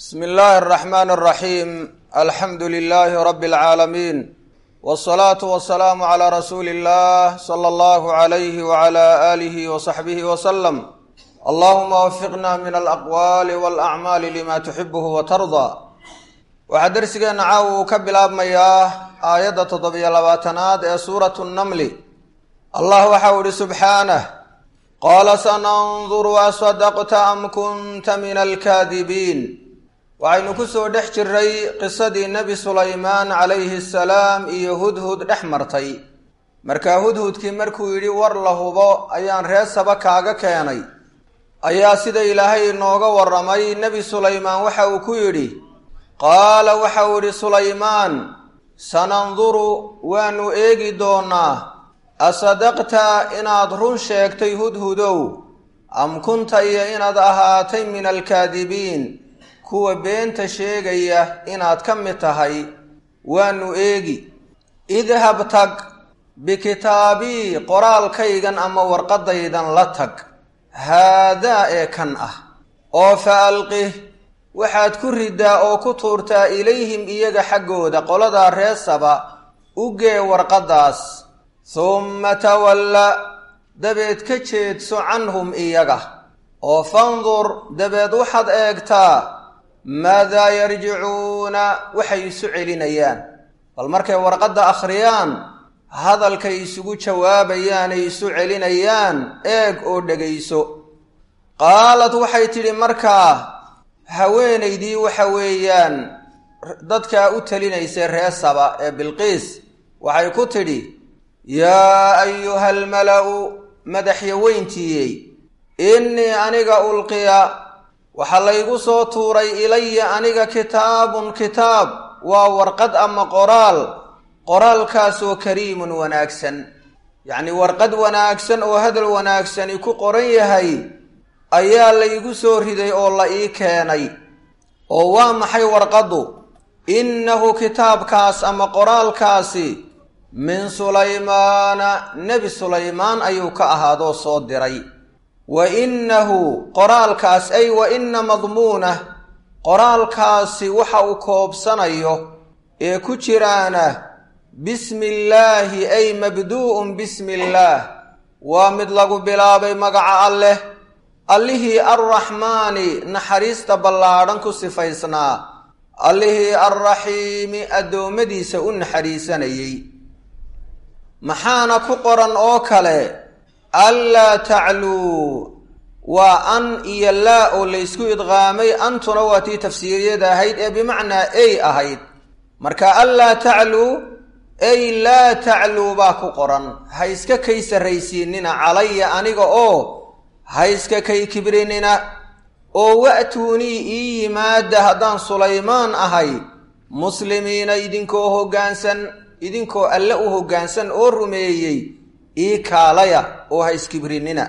bsmi illaahi araxmaan araxiim alxamdu lilaahi rabbi alcaalamiin wsalaatu wasalaamu calaa rasuuli illah sala allahu alayhi wala aalihi wasaxbihi wasalam allahuma wafiqna min alaqwaali walacmaali lima tuxibuhu watardaa waxaa dersigeenna caawa uu ka bilaabmayaa aayadda toddobiyo labaatanaad ee suuratu nnamli allah waxau ihi subxaanah qaala sananduru asadaqta am kunta min alkaadibiin waxaynu ku soo dhex jiray qisadii nebi sulaymaan calayhi asalaam iyo hudhud dhex martay markaa hudhudkii markuu yidhi war la hubo ayaan reer saba kaaga keenay ayaa sida ilaahay inooga warramay nebi sulaymaan waxa uu ku yidhi qaala waxa uu yidhi sulaymaan sananduru waanu eegi doonaa asadaqta inaad run sheegtay hudhudow am kunta iyo inaad ahaatay min alkaadibiin kuwa beenta sheegaya inaad ka mid tahay waanu eegi idhab tag bikitaabii qoraalkaygan ama warqadaydan la tag haadaa ee kan ah oo fa alqih waxaad ku riddaa oo ku tuurtaa ilayhim iyaga xaggooda qoladaa reesaba u gee warqaddaas humma tawalla dabeed ka jeedso canhum iyaga oo fandur dabeed waxaad eegtaa maadaa yarjicuuna waxay isu celinayaan bal markay warqadda akhriyaan hadalkay isugu jawaabayaanay isu celinayaan eeg oo dhegayso qaalad waxay tidhi markaa haweenaydii waxa weeyaan dadkaa u talinaysay ree saba ee bilqiis waxay ku tidhi yaa ayuha almala-u madaxyaweyntiiyey innii aniga ulqiya waxaa laygu soo tuuray ilaya aniga kitaabun kitaab waa warqad ama qoraal qoraalkaasoo kariimun wanaagsan yacnii warqad wanaagsan oo hadal wanaagsani ku qoran yahay ayaa laygu soo riday oo la ii keenay oo waa maxay warqaddu innahu kitaabkaas ama qoraalkaasi min sulaymaana nebi sulaymaan ayuu ka ahaadoo soo diray wa innahu qoraalkaas ay wa inna madmuunah qoraalkaasi waxa uu koobsanayo ee ku jiraana bismi illaahi ay mabduu'un bismi illaah waa mid lagu bilaabay magaca alleh allihii arraxmaani naxariista ballaadhan ku sifaysnaa allihii arraxiimi addoommadiisa u naxariisanayey maxaana ku qoran oo kale anlaa tacluu waa an iyo laa oo laysku idqaamay antuna waa tii tafsiiriyada ahayd ee bimacnaa ey ahayd marka anlaa tacluu ey laa tacluu baa ku qoran ha iska kay sarraysiinina calaya aniga oo ha iska kay kibrinina oo wa'tuunii ii yimaada haddaan sulaymaan ahay muslimiina idinkoo hoggaansan idinkoo alle u hoggaansan oo rumeeyey ii kaalaya oo ha iskibrinina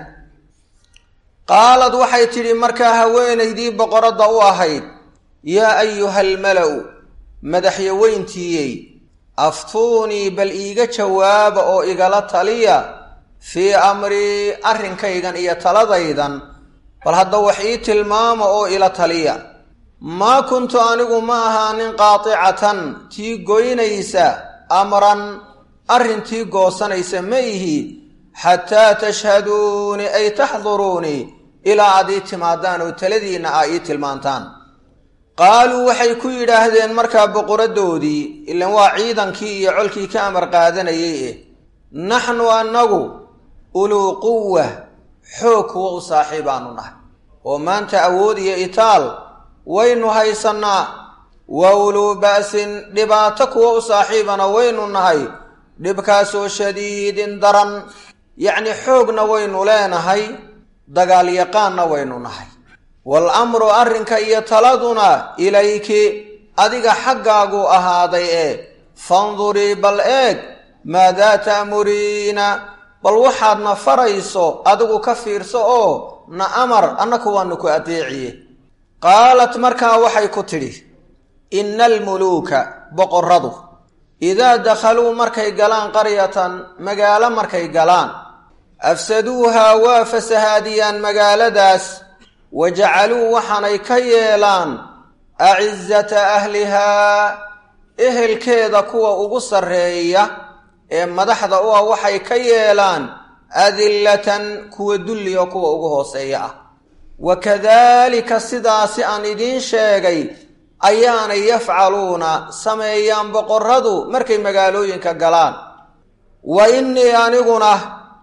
qaalad waxay tidhi markaa haweenaydii boqoradda u ahayd yaa ayuha almala-u madaxyaweyntiiyey aftuunii bal iiga jawaaba oo igala taliya fii amrii arrinkaygan iyo taladaydan bal hadda wax ii tilmaama oo ila taliya maa kuntu anigu ma ahaanin qaaticatan tii goynaysa amran arrintii goosanaysa ma ihi xataa tashhaduunii ay taxduruunii ilaa aad ii timaadaan oo taladiinna aa ii tilmaantaan qaaluu waxay ku yidhaahdeen markaa boqoraddoodii ilan waa ciidankii iyo colkii ka amar qaadanayay eh naxnu annagu uluu quwa xoog kuwa u saaxiibaanu nahay oo maanta awood iyo itaal waynu haysannaa wa uluu ba'sin dhibaato kuwa u saaxiibana waynu nahay dhibkaasoo shadiidin daran yacni xoogna waynu leenahay dagaalyaqaanna waynu nahay wal amru arrinka iyo taladuna ilayki adiga xaggaaguu ahaaday ee fandurii bal eeg maadaa ta'muriina bal waxaadna farayso adigu ka fiirso oo na amar annaku waanu ku adeeciye qaalat markaa waxay ku tidhi inna almuluuka boqorradu idaa dakhaluu markay galaan qaryatan magaalo markay galaan afsaduuhaa waa fasahaadiyaan magaaladaas wa jacaluu waxaanay ka yeelaan acizata ahlihaa ehelkeeda kuwa ugu sarreeya ee madaxda u ah waxay ka yeelaan adillatan kuwa dulliga kuwa ugu hooseeya ah wa kadaalika sidaasi aan idiin sheegay ayaanay yafcaluuna sameeyaan boqorradu markay magaalooyinka galaan wa innii aniguna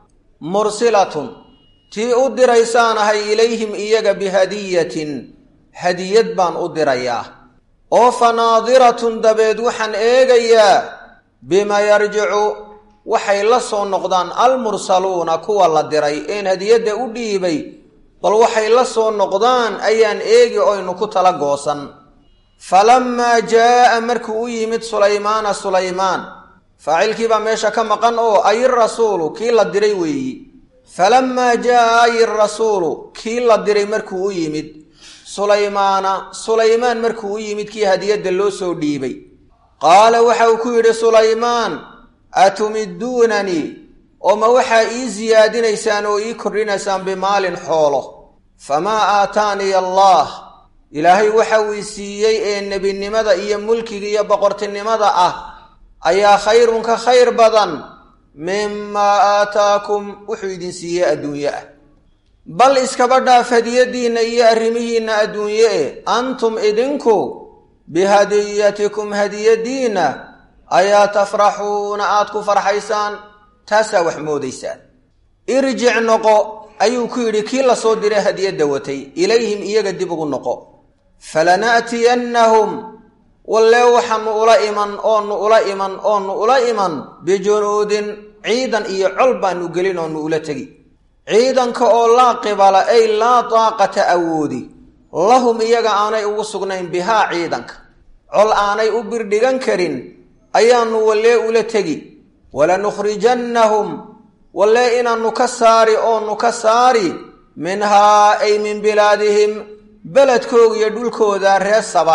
mursilatun tii u diraysaanahay ilayhim iyaga bihadiyatin hadiyad baan u dirayaa oo fa naadiratun dabeed waxaan eegayaa bima yarjicu waxay la soo noqdaan almursaluuna kuwa la diray een hadiyadda u dhiibay bal waxay la soo noqdaan ayaan eegi oynu ku tala goosan falammaa jaa'a markuu u yimid sulaymaana sulaymaan faacilkii baa meesha ka maqan oo ayirasuulu kii la diray weeyi falammaa jaa'a ayirasuulu kii la diray markuu u yimid sulaymaana sulaymaan markuu u yimid kii hadiyadda loo soo dhiibay qaala waxa uu ku yidhi sulaymaan atumiduunanii oo ma waxaa ii siyaadinaysaan oo ii kordhinaysaan bimaalin xoolo famaa aataaniya allaah ilaahay waxa uu i siiyey ee nebinimada iyo mulkiga iyo boqortinimada ah ayaa khayrun ka khayr badan mimaa aataakum wuxuu idin siiyey adduunye ah bal iskaba dhaaf hadiyadiinna iyo arrimihiinna adduunye e antum idinku bihadiyatikum hadiyadiinna ayaa tafraxuuna aada ku farxaysaan taasaa wax moodaysaan irjic noqo ayuu ku yidhi kii la soo diray hadiyadda watay ilayhim iyaga dib ugu noqo falana'tiyannahum wallee waxaanu ula iman oonu ula iman oonu ula iman bijunuudin ciidan iyo col baanu gelin oonu ula tegi ciidanka oo laa qibala ay laa daaqata awoodi lahum iyaga aanay ugu sugnayn bihaa ciidanka col aanay u birdhigan karin ayaanu wallee ula tegi walanukhrijannahum wallee inaannu ka saari oonu ka saari minhaa ay min bilaadihim beledkooga iyo dhulkooda reer saba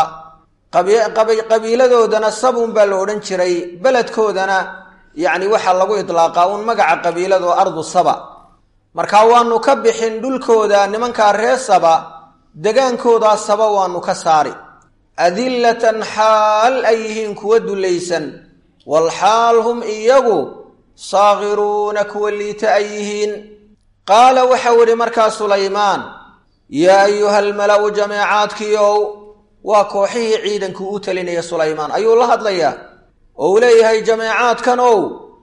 qabiiladoodana sabun baa la odhan jiray beledkoodana yacni waxaa lagu idlaaqaa uun magaca qabiilado ardu saba markaa waanu ka bixin dhulkooda nimankaa reer saba degaankoodaa saba waanu ka saari adillatan xaal ay yihiin kuwa dullaysan walxaal hum iyagu saakiruuna kuwa liita ay yihiin qaala waxau idhi markaa sulaymaan yaa ayuha almala'u jameecaadkiiow waa kooxihii ciidanku u talinaya sulaymaan ayuu la hadlayaa oo uu leeyahay jameecaadkan ow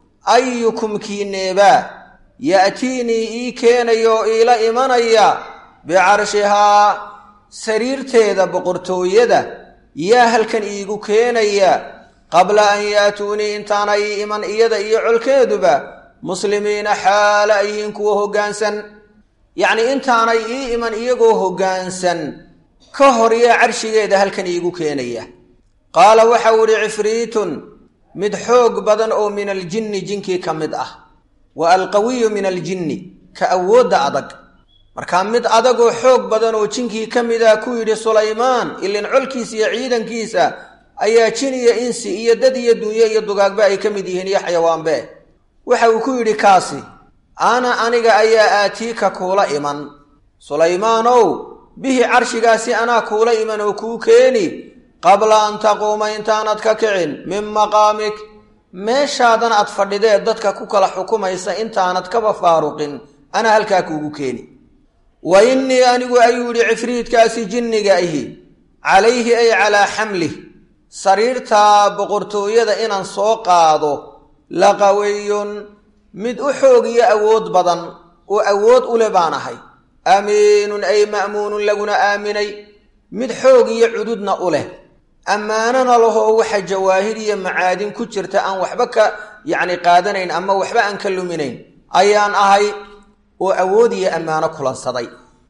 ayukum kiineebaa ya'tiinii ii keenaya oo iila imanaya bicarshihaa sariirteeda boqortooyada yaa halkan iigu keenaya qabla an yaatuunii intaana ii iman iyada iyo colkeeduba muslimiina xaala ayhiin kuwa hoggaansan yacnii intaanay ii iman iyagoo hoggaansan ka hor yaa carshigeeda halkan iigu keenaya qaala waxau idhi cifriitun mid xoog badan oo min aljinni jinkii ka mid ah wa alqawiyu min aljinni ka awoodda adag markaa mid adagoo xoog badan oo jinkii ka mid ah ku yidhi sulaymaan ilin colkiisa iyo ciidankiisa ayaa jin iyo insi iyo dad iyo dunyo iyo dugaagba ay ka mid yihiin iyo xayawaanbe waxa uu ku yidhi kaasi ana aniga ayaa aatiika kuula iman sulaymaanow bihi carshigaasi anaa kuula iman oo kuu keeni qabla an taquuma intaanad ka kicin min maqaamik meeshaadan aad fadhidee dadka ku kala xukumaysa intaanad kaba faaruqin anaa halkaa kuugu keeni wa innii anigu ayuu yidhi cifriidkaasi jinniga ahi calayhi ay calaa xamlih sariirtaa boqortooyada inaan soo qaado la qawiyun mid u xoog iyo awood badan oo awood u le baan ahay amiinun ay ma'muunun laguna aaminay mid xoog iyo cududna u leh ammaanana lahoo waxa jawaahir iyo macaadin ku jirta aan waxba ka yacni qaadanayn ama waxba aan ka luminayn ayaan ahay oo awood iyo ammaano kulansaday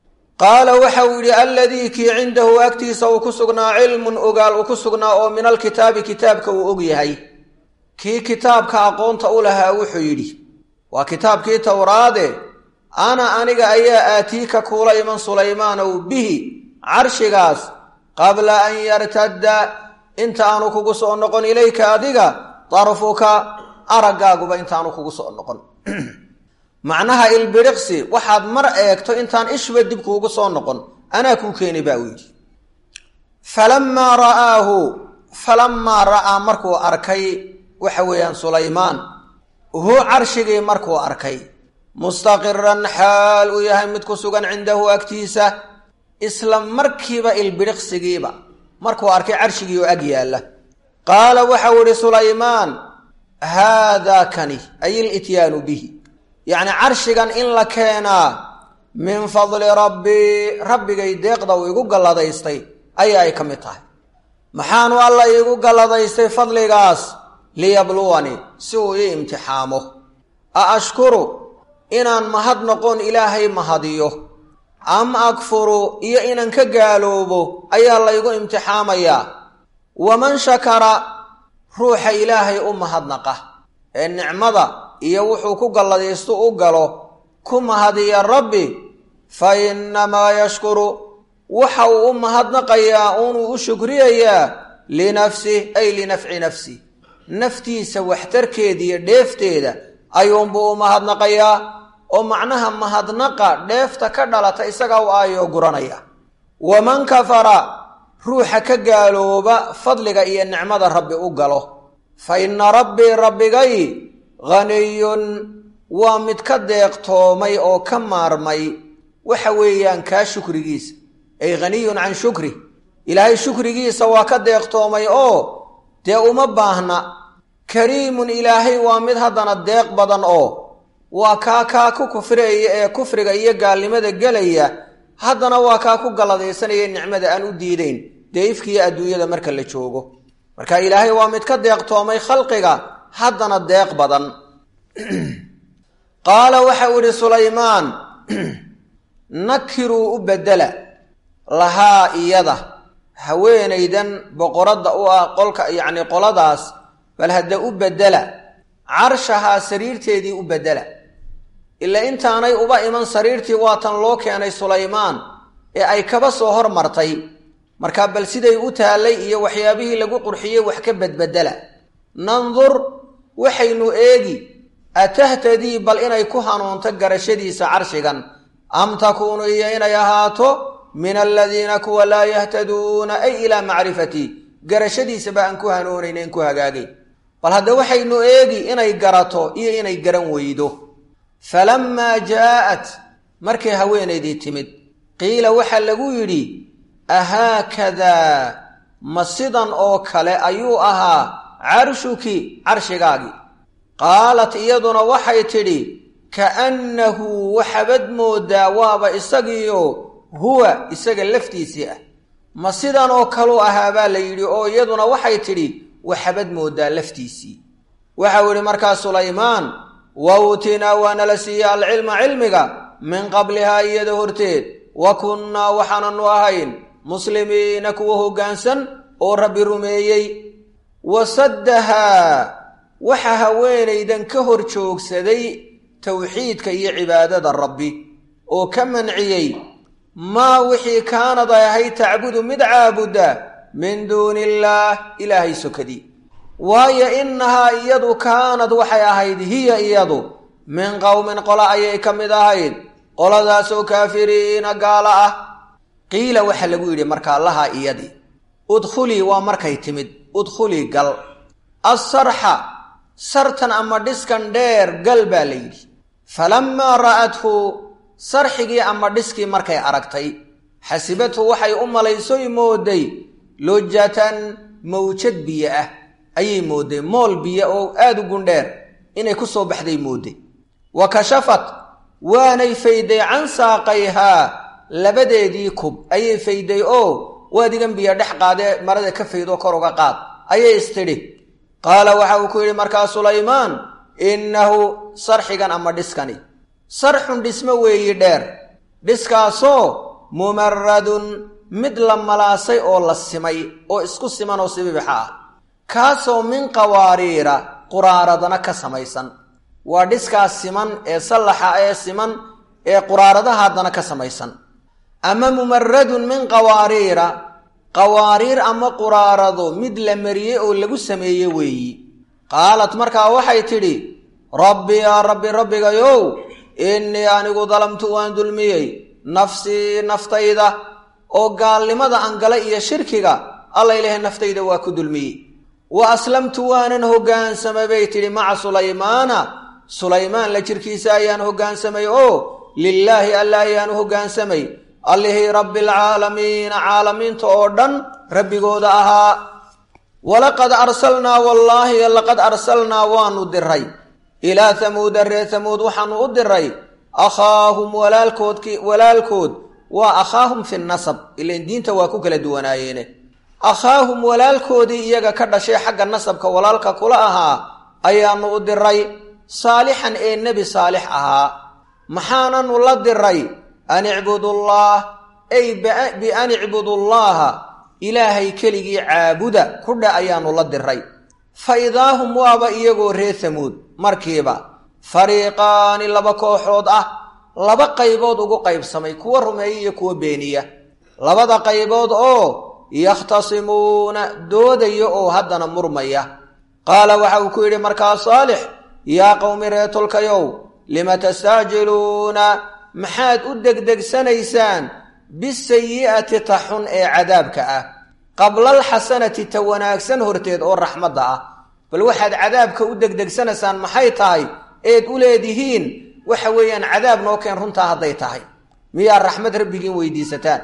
qaala waxa uu yidhi alladii kii cindahu agtiisa uu ku sugnaa cilmun ogaal uu ku sugnaa oo min alkitaabi kitaabka uu og yahay kii kitaabka aqoonta u lahaa wuxuu yidhi waa kitaabkii towraade ana aniga ayaa aatiika kuula iman sulaymaanow bihi carshigaas qabla an yartadda intaanu kugu soo noqon ilayka adiga darfuka araggaaguba intaanu kugu soo noqon macnaha ilbiriqsi waxaad mar eegto intaan ishba dib kuugu soo noqon anaa kuu keeni baa uu yidhi falamaa ra'aahu falamaa ra'aa markuu arkay waxa weeyaan sulaymaan hu carshigii markuu arkay mustaqiran xaal uu yahay mid ku sugan cindahu agtiisa isla markiiba ilbidhiqsigiiba markuu arkay carshigii oo ag yaalla qaala waxau ihi sulaymaan haadaa kani ay ilityaanu bihi yacni carshigan in la keenaa min fadli rabbii rabbigay deeqda uu igu galladaystay ayaa ay ka mid tahay maxaanu alla iigu galladaystay fadligaas liyabluwanii si uu ii imtixaamo a ashkuru inaan mahad noqon ilaahay mahadiyo am akfuru iyo inaan ka gaaloobo ayaa laygu imtixaamayaa waman shakara ruuxa ilaahay u mahadnaqa ee nicmada iyo wuxuu ku galladaysto u galo ku mahadiya rabbi fa innamaa yashkuru waxa uu u mahadnaqayaa uunuu u shukriyayaa linafsih ay linafci nafsi naftiisa waxtarkeeda iyo dheefteeda ayuunbuu u mahadnaqayaa oo macnaha mahadnaqa dheefta ka dhalata isagaa u aayoo guranaya waman kafara ruuxa ka gaalooba fadliga iyo nicmada rabbi u galo fa inna rabbii rabbigay haniyun waa mid ka deeqtoomay oo ka maarmay waxa weeyaan kaa shukrigiisa ay haniyun can shukri ilaahay shukrigiisa waa ka deeqtoomay oo dee uma baahna kariimun ilaahay waa mid haddana deeq badan oo waa kaa kaa ku kufriyaya ee kufriga iyo gaalnimada gelaya haddana waa kaa ku galladaysanaya nicmada aan u diideyn dee ifkiiyo adduunyada marka la joogo marka ilaahay waa mid ka deeqtoomay khalqiga haddana deeq badan qaala waxau idhi sulaymaan nakiruu u bedela lahaa iyada haweenaydan boqoradda u ah qolka yacni qoladaas bal hadda u bedela carshahaa sariirteedii u bedela ilaa intaanay uba iman sariirtii waatan loo keenay sulaymaan ee ay kaba soo hormartay markaa bal siday u taallay iyo waxyaabihii lagu qurxiyey wax ka bedbedela nandur waxaynu eegi atahtadii bal inay ku hanuunto garashadiisa carshigan am takuunu iyo inay ahaato min aladiina kuwa laa yahtaduuna ay ilaa macrifatii garashadiisaba aan ku hanuunaynayn ku hagaagay bal hadda waxaynu eegi inay garato iyo inay garan weydo falammaa jaa'at markay haweenaydii timid qiila waxaa lagu yidhi ahaakadaa ma sidan oo kale ayuu ahaa carshuki carshigaagii qaalat iyaduna waxay tidhi ka'annahu waxabad mooddaa waaba isagiio huwa isaga laftiisii ah ma sidan oo kaluu ahaa baa la yidhi oo iyaduna waxay tidhi waxabad mooddaa laftiisii waxau yidhi markaa sulaymaan wa uutinaa waana la siiyey alcilma cilmiga min qablihaa iyada horteed wa kunnaa waxaananu ahayn muslimiina kuwa hoggaansan oo rabbi rumeeyey wasaddahaa waxa haweenaydan ka hor joogsaday towxiidka iyo cibaadada rabbi oo ka manciyey maa wixii kaanad ay ahayd tacbudu mid caabudda min duuni illaah ilaahay sokadii waayo innahaa iyadu kaanad waxay ahayd hiya iyadu min qowmin qola ayay ka mid ahayd qoladaasoo kaafiriina gaala ah qiila waxaa lagu yidhi markaa lahaa iyadii udkhulii waa markay timid udkhulii gal assarxa sartan ama dhiskan dheer gal baa la yidhi falammaa ra'athu sarxigii ama dhiskii markay aragtay xasibathu waxay u malaysoy mooday lojatan mawjad biyo ah ayay mooday mool biyo oo aada u gundheer inay ku soo baxday mooday wa kashafat waanay fayday can saaqayhaa labadeedii kub ayay fayday oo waadigan biyo dhex qaadee marada ka faydoo kor uga qaad ayay istidhi qaala waxa uu ku yidhi markaa sulaymaan innahu sarxigan ama dhiskani sarxun dhismo weeyi dheer dhiskaasoo mumaradun mid la malaasay oo la simay oo isku siman oo sibibixa ah kaasoo min qawaariira quraaradana ka samaysan waa dhiskaas siman ee sallaxa ee siman ee quraaradaha haddana ka samaysan ama mumaradun min qawaariira qawaariir ama quraarado mid la mariyey oo lagu sameeye weeyi qaalat markaa waxay tidhi rabbi yaa rabbi rabbigayow innii anigu dalamtu waan dulmiyey nafsii naftayda oo gaalnimada aan gala iyo shirkiga alla ilaahay naftayda waa ku dulmiyey wa aslamtu waanan hoggaansamay bay tidhi maca sulaymaana sulaymaan la jirkiisa ayaan hoggaansamay oo lilaahi alla ayaanu hoggaansamay allihii rabbialcaalamiina caalamiinta oo dhan rabbigooda ahaa walaqad arsalnaa wallaahi laqad arsalnaa waanu diray ilaa hamuuda reer hamuud waxaanu u diray akhaahum walaalkoodki walaalkood waa akhaahum fi nasab ilan diinta waa ku kala duwanaayeene akhaahum walaalkoodii iyaga ka dhashay xagga nasabka walaalka kula ahaa ayaanu u diray saalixan ee nebi saalix ahaa maxaananu la diray an icbudullaah ay bian icbudullaaha ilaahay keligii caabuda kudha ayaanu la diray fa idaahum waaba iyagoo reer hamuud markiiba fariiqaani laba kooxood ah laba qaybood ugu qaybsamay kuwa rumeeya iyo kuwa beeniya labada qaybood oo yakhtasimuuna doodaya oo haddana murmaya qaala waxa uu ku yidhi markaa saalix yaa qowmi reetolkayow lima tastacjiluuna maxaad u degdegsanaysaan bisayi'ati ta xun ee cadaabka ah qablalxasanati ta wanaagsan horteed oo raxmadda ah bal waxaad cadaabka u degdegsanaysaan maxay tahay eed u leedihiin waxa weeyaan cadaab noo keen runtaa hadday tahay miyaa raxmad rabbigiin weydiisataan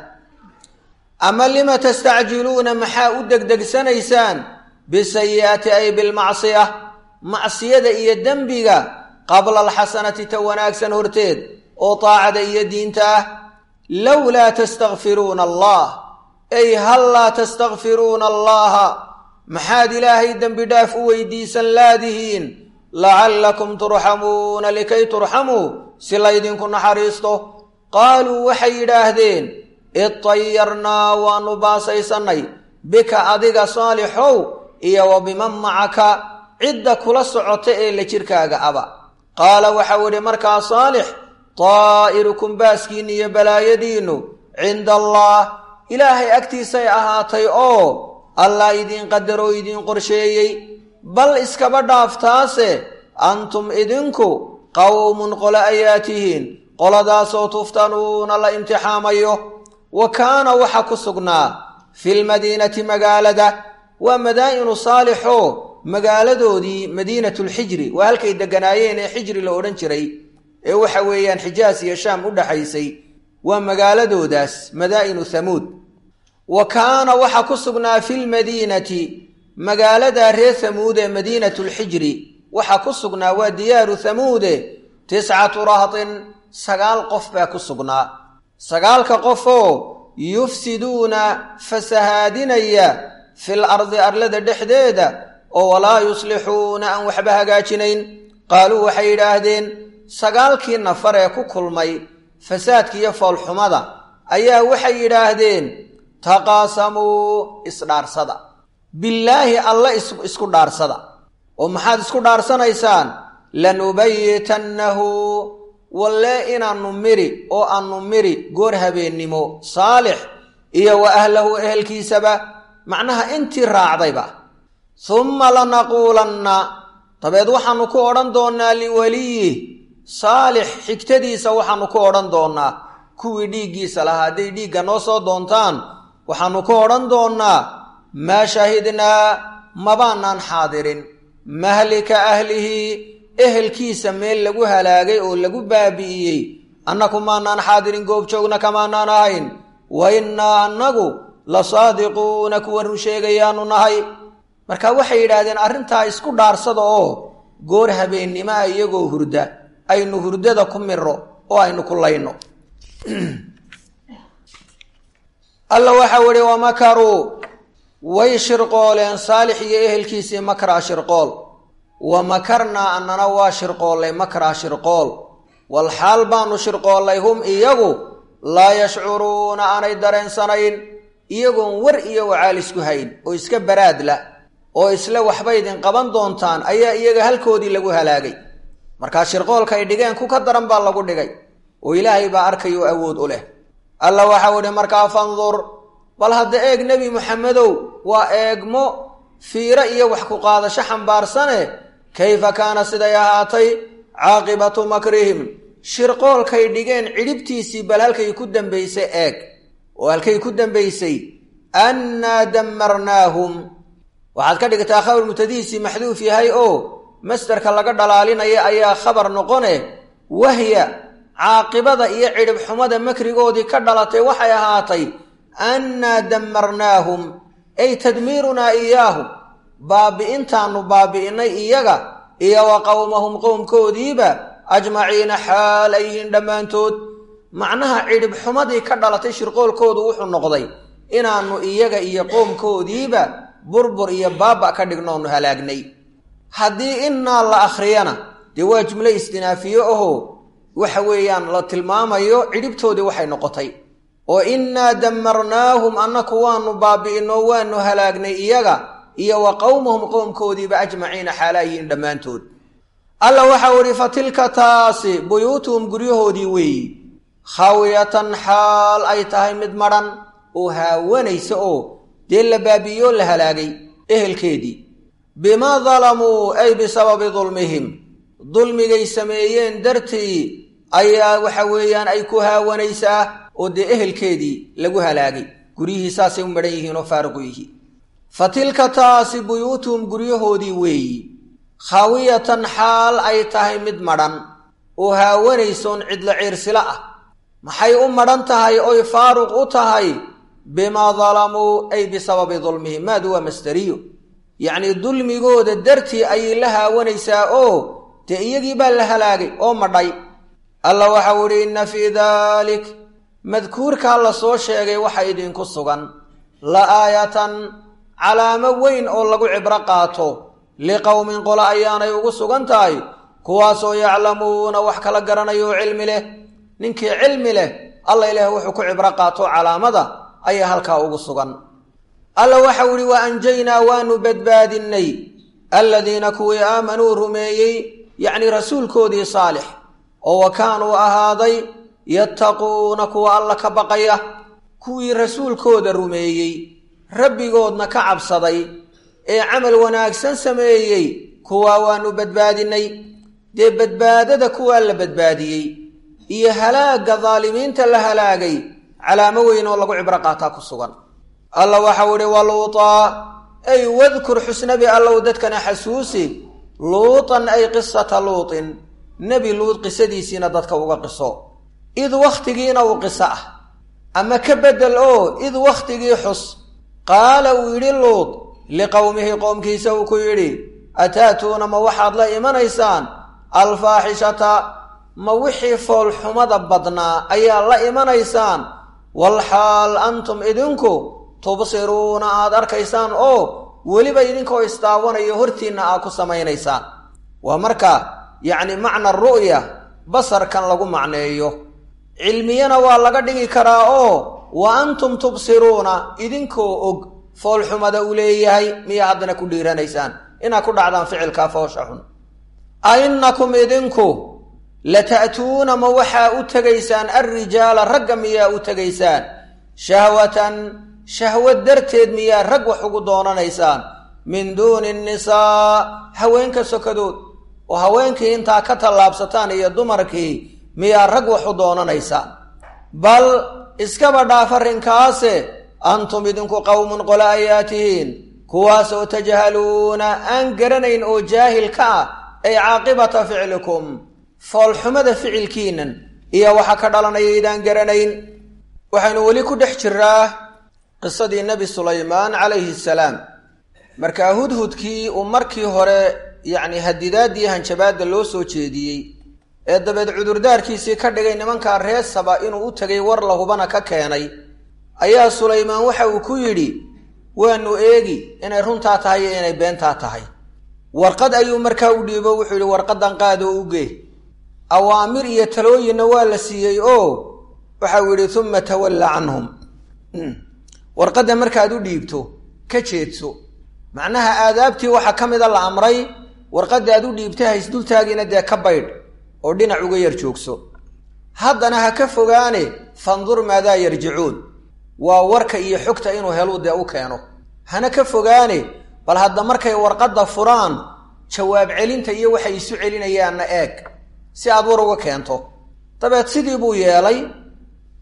ama lima tastacjiluuna maxaa u degdegsanaysaan bisayi'ati ay bilmacsiya macsiyada iyo dembiga qabla alxasanati ta wanaagsan horteed oo taacada iyo diinta ah lowlaa tastakfiruuna allah ay hal laa tastakfiruuna allaha maxaad ilaahay dembi dhaaf u weydiisan laadihiin lacallakum turxamuuna likay turxamuu si laydinku naxariisto qaaluu waxay yidhaahdeen idtayarnaa waanu baasaysannay bika adiga saalixow iyo wa biman macaka cidda kula socota ee la jirkaaga aba qaala waxau idhi markaa saalix daa'irukum baaskiinna iyo balaayadiinnu cinda allah ilaahay agtiisay ahaatay oo allah idiin qadaroo idiin qorsheeyey bal iskaba dhaaftaase antum idinku qowmun qole ayaa tihiin qoladaasoo tuftanuuna la imtixaamayo wa kaana waxa ku sugnaa filmadiinati magaalada waa madaa'inu saalixoo magaaladoodii madiinatulxijri waa halkay degganaayeen ee xijri la odhan jiray ee waxa weeyaan xijaas iyo shaam u dhaxaysay waa magaaladoodaas madaa'inu hamuud wa kaana waxa ku sugnaa filmadiinati magaalada reer hamuud ee madiinatulxijri waxaa ku sugnaa waa diyaaru hamuude tiscatu rahtin sagaal qof baa ku sugnaa sagaalka qofoo yufsiduuna fasahaadinaya fil ardi arlada dhexdeeda oo walaa yuslixuuna aan waxba hagaajinayn qaaluu waxay yidhaahdeen sagaalkii nafar ee ku kulmay fasaadka iyo foolxumada ayaa waxay yidhaahdeen taqaasamuu isdhaarsada billaahi alla isku dhaarsada oo maxaad isku dhaarsanaysaan lanubayitannahu walle inaannu miri oo aannu miri goor habeennimo saalix iyo wa ahlahu ehelkiisaba macnaha intii raacdayba humma lanaquulanna dabeed waxaannu ku odhan doonnaa liweliyih saalix xigtadiisa waxaannu ku odhan doonnaa kuwii dhiiggiisa lahaa hadday dhiigga noo soo doontaan waxaannu ku odhan doonnaa maa shahidnaa mabaanaan xaadirin mahlika ahlihi ehelkiisa meel lagu halaagay oo lagu baabi'iyey annaku maanaan xaadirin goobjoogna kamaanaan ahayn wa innaa annagu la saadiquuna kuwa run sheegayaanu nahay marka waxay yidhaahdeen arrintaa isku dhaarsada oo goor habeennimaa iyagoo hurda aynu hurdada ku miro oo aynu ku layno alla waxau ihi wamakaruu way shirqooleen saalix iyo ehelkiisii makraa shirqool wa makarnaa annana waa shirqoollay makraa shirqool wal xaal baanu shirqoollay hum iyagu laa yashcuruuna aanay dareensanayn iyagoon war iyo wacaal isku hayn oo iska baraadla oo isle waxba idin qaban doontaan ayaa iyaga halkoodii lagu halaagay markaa shirqoolka ay dhigeen ku ka daran baa lagu dhigay oo ilaahay baa arkaya oo awood u leh alla waxau idhi markaa fandur bal hadda eeg nebi muxamedow waa eegmo fiiro iyo wax ku qaadasho xambaarsane kayfa kaana siday ahaatay caaqibatu makrihim shirqoolkay dhigeen cidhibtiisii bal halkay ku dambaysay eeg oo halkay ku dambaysay annaa dammarnaahum waxaad ka dhigtaa khabar mubtadihiisii maxduuf yahay oo masderka laga dhalaalinaya ayaa khabar noqone wahya caaqibada iyo cidhib xumada makrigoodii ka dhalatay waxay ahaatay annaa dammarnaahum ay tadmiirunaa iyaahum baabi'intaanu baabi'innay iyaga iyo wa qowmahum qowmkoodiiba ajmaciina xaal ay yihiin dhammaantood macnaha cidhib xumadii ka dhalatay shirqoolkoodu wuxuu noqday inaannu iyaga iyo qoomkoodiiba burbur iyo baaba ka dhignoonu halaagnay haddii innaa la akhriyana dee waa jumlo istinaafiye ahoo waxa weeyaan la tilmaamayo cidhibtoodii waxay noqotay oo innaa dammarnaahum annaku waanu baabi'inoo waanu halaagnay iyaga iyo wa qowmahum qowmkoodiiba ajmaciina xaalaayihiin dhammaantood alla waxau idhi fa tilka taasi buyuutuhum guryahoodii weeyi khaawiyatan xaal ay tahay mid madhan oo haawanaysa oo dee la baabi'iyoo la halaagay ehelkeedii bimaa dalamuu ay bisababi dulmihim dulmigay sameeyeen dartii ayaa waxa weeyaan ay ku haawanaysaa oo dee ehelkeedii lagu halaagay guryihii saasay u madhan yihiin oo faaruqu yihiin fa tilka taasi buyuutuhum guryahoodii weeyi khaawiyatan xaal ay tahay mid madhan oo haawanaysoon cidlo ciirsilo ah maxay u madhan tahay oy faaruq u tahay bimaa dalamuu ay bisababi dulmihim maadu waa masderiyo yacnii dulmigooda dartii ayay la haawanaysaa oo dee iyagii baa la halaagay oo madhay alla waxau idhi inna fii daalik madkuurkaa la soo sheegay waxa idinku sugan la aayatan calaamo weyn oo lagu cibro qaato liqowmin qola ayaanay ugu sugan tahay kuwaasoo yaclamuuna wax kala garanayo oo cilmi leh ninkii cilmi leh alla ilaah wuxuu ku cibro qaato calaamada ayaa halkaa ugu sugan alla waxau idhi wa anjaynaa waanu badbaadinnay alladiina kuwii aamanuu rumeeyey yacnii rasuulkoodii saalix oo wa kaanuu ahaaday yattaquuna kuwa alla ka baqaya kuwii rasuulkooda rumeeyey rabbigoodna ka cabsaday ee camal wanaagsan sameeyey kuwaa waanu badbaadinnay dee badbaadada kuwaa la badbaadiyey iyo halaagga daalimiinta la halaagay calaamo weyn oo lagu cibro qaataa ku sugan alla waxau idhi waluutaa ay wadkur xusnabi allow dadkana xasuusi luutan ay qisata luutin nebi luud qisadiisiina dadka uga qiso id wakhtigiina uu qiso ah ama ka beddel oo id wakhtigii xus qaala uu yidhi luud liqowmihi qoomkiisa uu ku yidhi ataatuuna ma waxaad la imanaysaan alfaaxishata ma wixii foolxumada badnaa ayaa la imanaysaan walxaal antum idinku tubsiruuna aad arkaysaan oo weliba idinkoo isdaawanayo hortiinna aad ku samaynaysaan waa marka yacni macna ru'ya basarkan lagu macneeyo cilmiyana waa laga dhigi karaa oo wa antum tubsiruuna idinkoo og foolxumada uu leeyahay miyaa haddana ku dhiiranaysaan inaad ku dhacdaan ficilkaa foosha xun a innakum idinku lata'tuuna ma waxaa u tegaysaan alrijaala ragga miyaa u tegaysaan shahwatan shahwad darteed miyaa rag wax ugu doonanaysaan min duuni nnisaa haweenka sokadood oo haweenkii intaa ka tallaabsataan iyo dumarkii miyaa rag wax u doonanaysaan bal iskaba dhaaf arrinkaase antum idinku qowmun qole ayaa tihiin kuwaasoo tajhaluuna aan garanayn oo jaahil ka ah ay caaqibata ficlikum foolxumada ficilkiinan iyo waxa ka dhalanaya idaan garanayn waxaynu weli ku dhex jiraa qisadii nebi sulaymaan calayhi salaam markaa hudhudkii uu markii hore yacni hadidaadii hanjabaadda loo soo jeediyey ee dabeed cudurdaarkiisii ka dhigay nimankaa reesaba inuu u tegay war lahubana ka keenay ayaa sulaymaan waxa uu ku yidhi waanu eegi inay runtaa tahay iyo inay beentaa tahay warqad ayuu markaa u dhiibo wuxuu yidhi warqaddan qaadoo ugee awaamir iyo talooyinna waa la siiyey oo waxau yidhi uma tawalla canhum warqadda markaad u dhiibto ka jeedso macnaha aadaabtii waxaa ka mida la amray warqadda aad u dhiibtay haysdultaagiina dee ka baydh oo dhinac uga yar joogso haddana ha ka fogaane fandur maadaa yarjicuun waa warka iyo xogta inuu heluu dee u keeno hana ka fogaane bal hadda markay warqadda furaan jawaab celinta iyo waxay isu celinayaanna eeg si aad war uga keento dabeed sidii buu yeelay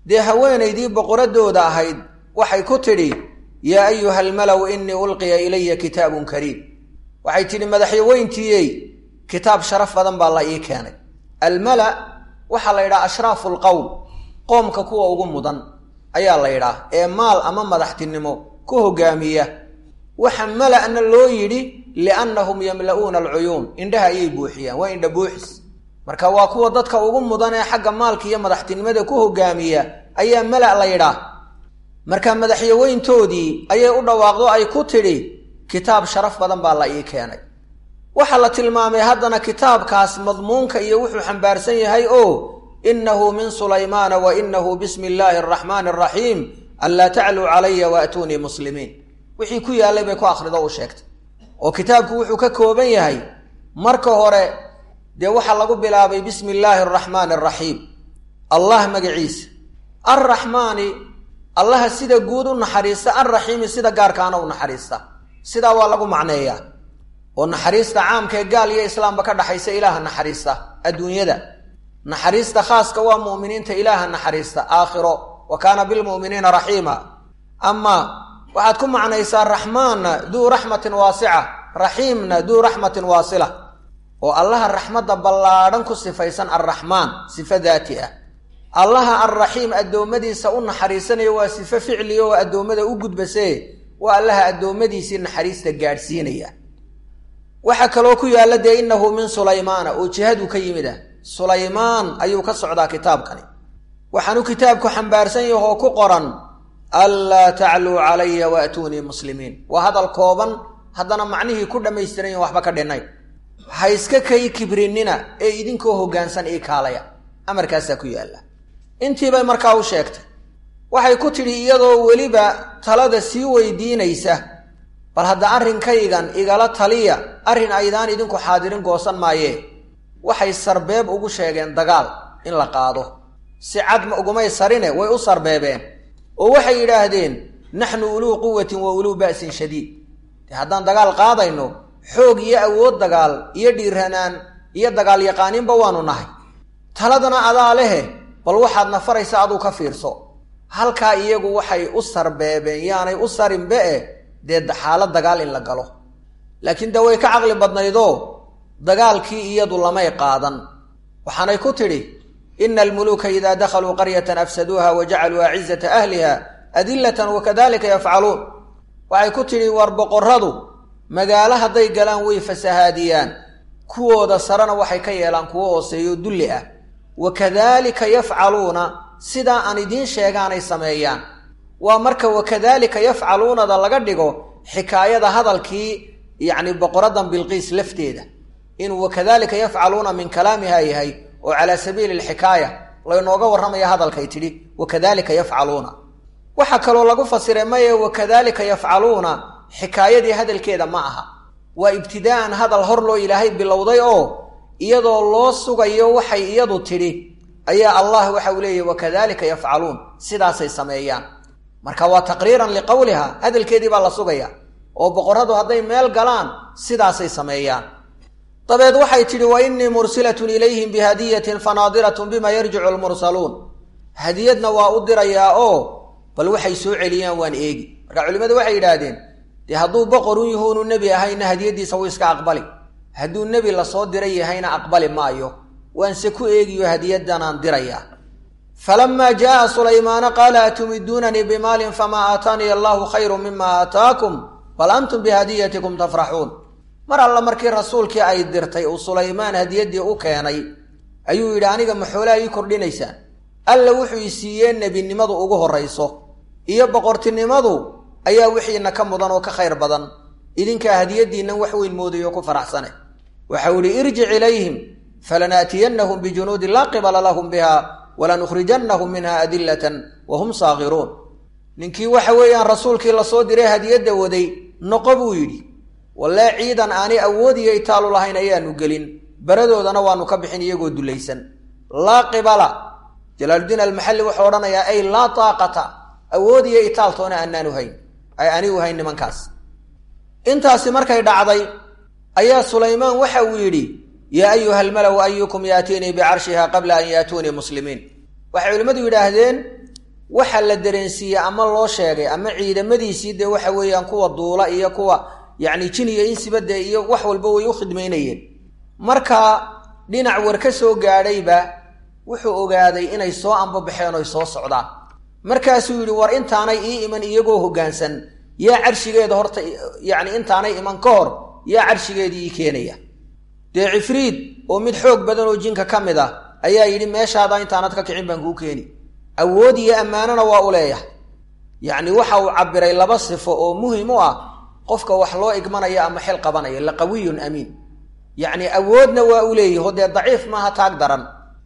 dee haweenaydii boqoradooda ahayd waxay ku tidhi yaa ayuha almalaw innii ulqiya ilaya kitaabun kariim waxay tidhi madaxyaweyntiiyey kitaab sharaf badan baa la ii keenay almala waxaa la yidhaha ashraafu lqowm qoomka kuwa ugu mudan ayaa la yidhaah ee maal ama madaxtinimo ku hogaamiya waxa mala-na loo yidhi liannahum yamla'uuna alcuyuun indhaha ayay buuxiyaan waa indha buuxis marka waa kuwa dadka ugu mudan ee xagga maalka iyo madaxtinimada ku hogaamiya ayaa mala la yidhaah marka madaxyaweyntoodii ayay u dhawaaqdo ay ku tidhi kitaab sharaf badan baa la ii keenay waxaa la tilmaamay haddana kitaabkaas madmuunka iyo wuxuu xambaarsan yahay oo inahu min sulaymaana wa inahu bismi illaahi araxmaani araxiim anlaa tacluu calaya waatuunii muslimiin wixii ku yaallay bay ku akhrido u sheegtay oo kitaabku wuxuu ka kooban yahay marka hore dee waxaa lagu bilaabay bismi illaahi araxmaani araxiim allah magaciisa arraxmaani allaha sida guud u naxariista alraxiimi sida gaarkaana u naxariista sidaa waa lagu macneeyaa oo naxariista caamka ee gaal iyo islaamba ka dhaxaysa ilaaha naxariista adduunyada naxariista khaaska waa mu'miniinta ilaaha naxariista aakhiro wa kaana bilmu'miniina raxiima ama waxaad ku macnaysaa raxmaanna duu raxmatin waasica raxiimna duu raxmatin waasila oo allaha raxmadda ballaadhan ku sifaysan alraxmaan sifo daati ah allaha alraxiim addoommadiisa u naxariisanaya waa sifo ficliya oo addoommada u gudbasee waa allaha addoommadiisii naxariista gaadhsiinaya waxaa kaloo ku yaalla dee innahu min sulaymaana oo jihaduu ka yimid ah sulaymaan ayuu ka socdaa kitaabkani waxaanu kitaabku xambaarsan yahi oo ku qoran anlaa tacluu calaya waatuunii muslimiin waa hadal kooban haddana macnihii ku dhammaystiran yahin waxba ka dhinay ha iska kay kibrinina ee idinkoo hoggaansan ii kaalaya amarkaasaa ku yaalla intiibay markaa u sheegtay waxay ku tidhi iyadoo weliba talada sii weydiinaysa bal hadda arrinkaygan igala taliya arrin aydaan idinku xaadirin goosan maayee waxay sarbeeb ugu sheegeen dagaal in la qaado si cad ma ugumay sarine way u sarbeebeen oo waxay yidhaahdeen naxnu uluu quwatin wa uluu ba'sin shadiid dee haddaan dagaal qaadayno xoog iyo awood dagaal iyo dhiiranaan iyo dagaal yaqaaniinba waanu nahay taladana adaa lehe bal waxaad nafaraysa aduu ka fiirso halkaa iyagu waxay u sarbeebeen yaanay u sarinbe e dee xaalad dagaal in la galo laakiin de way ka caqli badnaydoo dagaalkii iyadu lamay qaadan waxaanay ku tidhi ina almuluuka idaa dakhaluu qaryatan afsaduuha wa jacaluu acizata ahliha adillatan wakadalika yafcaluun waxay ku tidhi war boqorradu magaalo hadday galaan way fasahaadiyaan kuwooda sarena waxay ka yeelaan kuwo hooseeyo dulli ah wa kadaalika yafcaluuna sidaa aan idiin sheegaanay sameeyaan waa marka wakadaalika yafcaluunada laga dhigo xikaayada hadalkii yacni boqoradan bilqiis lafteeda inuu wakadalika yafcaluuna min kalaamiha yahay oo calaa sabiili alxikaaya laynooga warramaya hadalkay tidhi wakadalika yafcaluuna waxaa kaloo lagu fasiray maye wakadalika yafcaluuna xikaayadii hadalkeeda ma aha waa ibtidaa'an hadal hor loo ilaahay bilowday oo iyadoo loo sugayo waxay iyadu tidhi ayaa allah waxa uu leeyahy wakadalika yafcaluun sidaasay sameeyaan marka waa taqriiran liqowliha hadalkeedii baa la sugaya oo boqorradu hadday meel galaan sidaasay sameeyaan dabeed waxay tidhi wa innii mursilatun ilayhim bihadiyatin fanaadiratun bima yarjicu lmursaluun hadiyadna waa u dirayaa oo bal waxay soo celiyaan waan eegi marka culimmadu waxay yidhaahdeen dee hadduu boqorun yahuunu nebi ahayna hadiyaddiisa wuu iska aqbali hadduu nebi lasoo diray yahayna aqbali maayo waanse ku eegiyo hadiyaddanaan dirayaa falamaa jaaa sulaymaana qaala atumiduunanii bimaalin famaa aataaniya allahu khayru mima aataakum bal antum bihadiyatikum tafraxuun mar alla markii rasuulkii ay dirtay uu sulaymaan hadiyaddii u keenay ayuu yidhi aniga maxoolaa ii kordhinaysaan alla wuxuu i siiyee nebinimadu ugu horrayso iyo boqortinimadu ayaa wixiina ka mudan oo ka khayr badan idinkaa hadiyaddiinnan wax weyn moodayo ku faraxsane waxau idhi irjic ilayhim falanaatiyannahum bijunuudin laa qibala lahum biha walanukhrijannahum minha adillatan wa hum saakiruun ninkii waxa weeyaan rasuulkii lasoo diray hadiyadda waday noqo buu yidhi wallee ciidan aanay awoodiyo itaalu lahayn ayaanu gelin baradoodana waanu ka bixin iyagoo dulaysan laa qibala jalaaludiin almaxalli wuxuu odhanayaa ay laa taaqata awood iyo itaaltoona aanaan uhayn ay anigu hayn nimankaas intaasi markay dhacday ayaa sulaymaan waxa uu yidhi yaa ayuha almalaw ayukum yaatiinii bicarshiha qabla an yaatuunii muslimiin waxay culimmadu yidhaahdeen waxa la dareensiiyey ama loo sheegay ama ciidamadiisii dee waxa weeyaan kuwa duula iyo kuwa yacni jin iyo insiba dee iyo wax walba way u khidmaynayeen marka dhinac war ka soo gaadhayba wuxuu ogaaday inay soo ambabaxeen oy soo socdaan markaasuu yidhi war intaanay ii iman iyagoo hoggaansan yaa carshigeeda horta yacni intaanay iman ka hor yaa carshigeedii ii keenaya dee cifriid oo mid xoog badan oo jinka ka mid ah ayaa yidhi meeshaada intaanad ka kicin baan kuu keeni awood iyo ammaanona waa u leeyahay yacni waxa uu cabbiray laba sifo oo muhim u ah qofka wax loo igmanaya ama xil qabanaya laqawiyun amiin yacni awoodna waa u leeyaho dee daciif maaha taag daran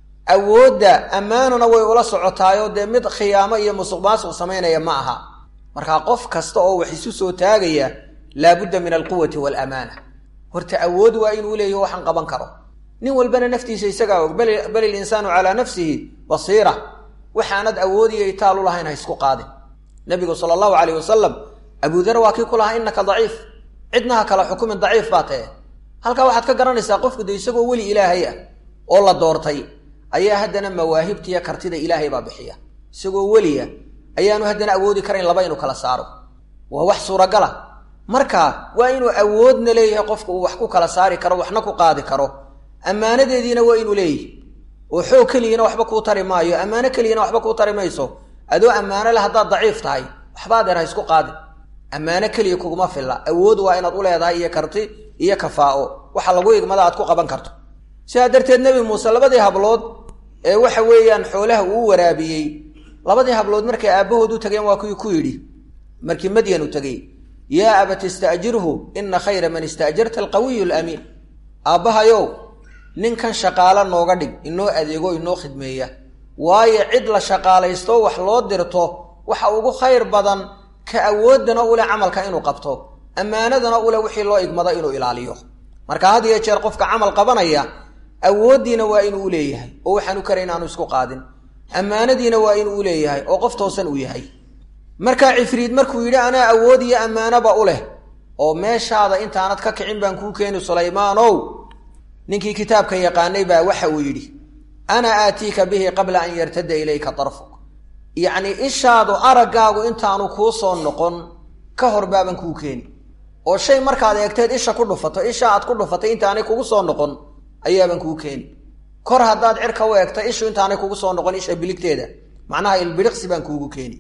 awoodda ammaanuna way ula socotaayoo dee mid khiyaamo iyo musuq maasuq samaynaya ma aha markaa qof kasta oo wax isu soo taagaya laabudda min alquwati waalamaana horta awood waa inuu leeyaho waxaan qaban karo nin walbana naftiisa isagaa og bal ilinsaanu calaa nafsihi basiira waxaanad awoodiyo itaalu lahayn ha isku qaadin nabigu sala allahu calayh wasalam abudar waa kii ku lahaa innaka daciif cidna ha kala xukumin daciif baa tae halkaa waxaad ka garanaysaa qofku de isagoo weli ilaahay ah oo la doortay ayaa haddana mawaahibtiiyo kartida ilaahay baa bixiya isagoo weliya ayaanu haddana awoodi karayn laba inuu kala saaro waa wax suuragala marka waa inuu awoodna leeyahay qofka uu wax ku kala saari karo waxna ku qaadi karo ammaanadeediina waa inuu leeyahay oo xoog keliyana waxba kuu tari maayo ammaano keliyana waxba kuu tari mayso adoo ammaano le haddaad daciif tahay waxba adeer ha isku qaadin ammaano keliya kuguma filla awood waa inaad u leedahay iyo karti iyo kafaa'o waxa lagu igmada aad ku qaban karto sidaa darteed nebi muuse labadii hablood ee waxa weeyaan xoolaha uu waraabiyey labadii hablood markay aabbahood u tageen waa kuwii ku yidhi markii madyan u tegey yaa abat ista'jirhu ina khayra man ista'jarta alqawiyu alamiin aabbahayow ninkan shaqaalo nooga dhig inoo adeego inoo khidmeeya waayo cid la shaqaalaysto wax loo dirto waxa ugu khayr badan ka awooddana ule camalka inuu qabto ammaanadana ule wixii loo igmado inuu ilaaliyo marka had iyo jeer qofka camal qabanaya awooddiina waa inuu u leeyahay oo waxaanu kara inaanu isku qaadin ammaanadiina waa inuu u leeyahay oo qof toosan uu yahay markaa cifriid markuu yidhi anaa awood iyo ammaanoba u leh oo meeshaada intaanad ka kicin baan kuu keeni sulaymaanow ninkii kitaabka yaqaanay baa waxa uu yidhi ana aatiika bihi qabla an yartada ilayka darfuk yacnii ishaadu araggaagu intaanu kuu soo noqon ka hor baaban kuu keeni oo shay markaad eegteed isha ku dhufato isha aad ku dhufatay intaanay kugu soo noqon ayaaban kuu keeni kor haddaad cirka u eegta ishu intaanay kugu soo noqon isha biligteeda macnaha ilbidhiqsi baan kuugu keeni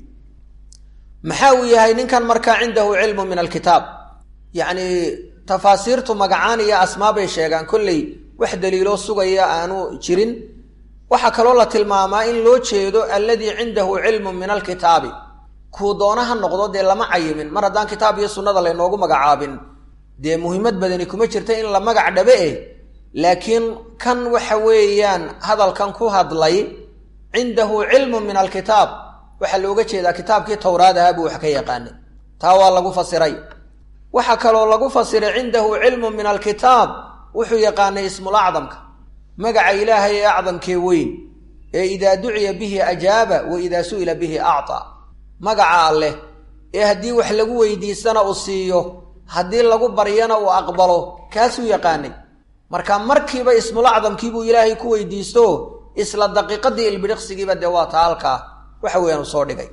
maxaa uu yahay ninkan markaa cindahu cilmu min alkitaab yacni tafaasiirtu magacaan iyo asmaa bay sheegaan kolley wax daliiloo sugaya aanu jirin waxaa kaloo la tilmaamaa in loo jeedo alladii cindahu cilmun min alkitaabi kuu doona ha noqdo dee lama cayimin mar haddaan kitaab iyo sunnada laynoogu magacaabin dee muhiimad badani kuma jirta in la magac dhabe eh laakiin kan waxa weeyaan hadalkan ku hadlay cindahu cilmun min alkitaab waxaa looga jeedaa kitaabkii towraad ahaa buu wax ka yaqaanay taa waa lagu fasiray waxaa kaloo lagu fasiray cindahu cilmun min alkitaab wuxuu yaqaanay ismul acdamka magaca ilaahay ee acdamkee weyn ee idaa duciya bihi ajaaba wa idaa su'ila bihi actaa magaca alleh ee haddii wax lagu weydiistana uu siiyo haddii lagu baryana uu aqbalo kaasuu yaqaanay marka markiiba ismul acdamkiibuu ilaahay ku weydiisto isla daqiiqadii ilbidhiqsigiiba dee waa taa halkaa waxa weeyaan uu soo dhigay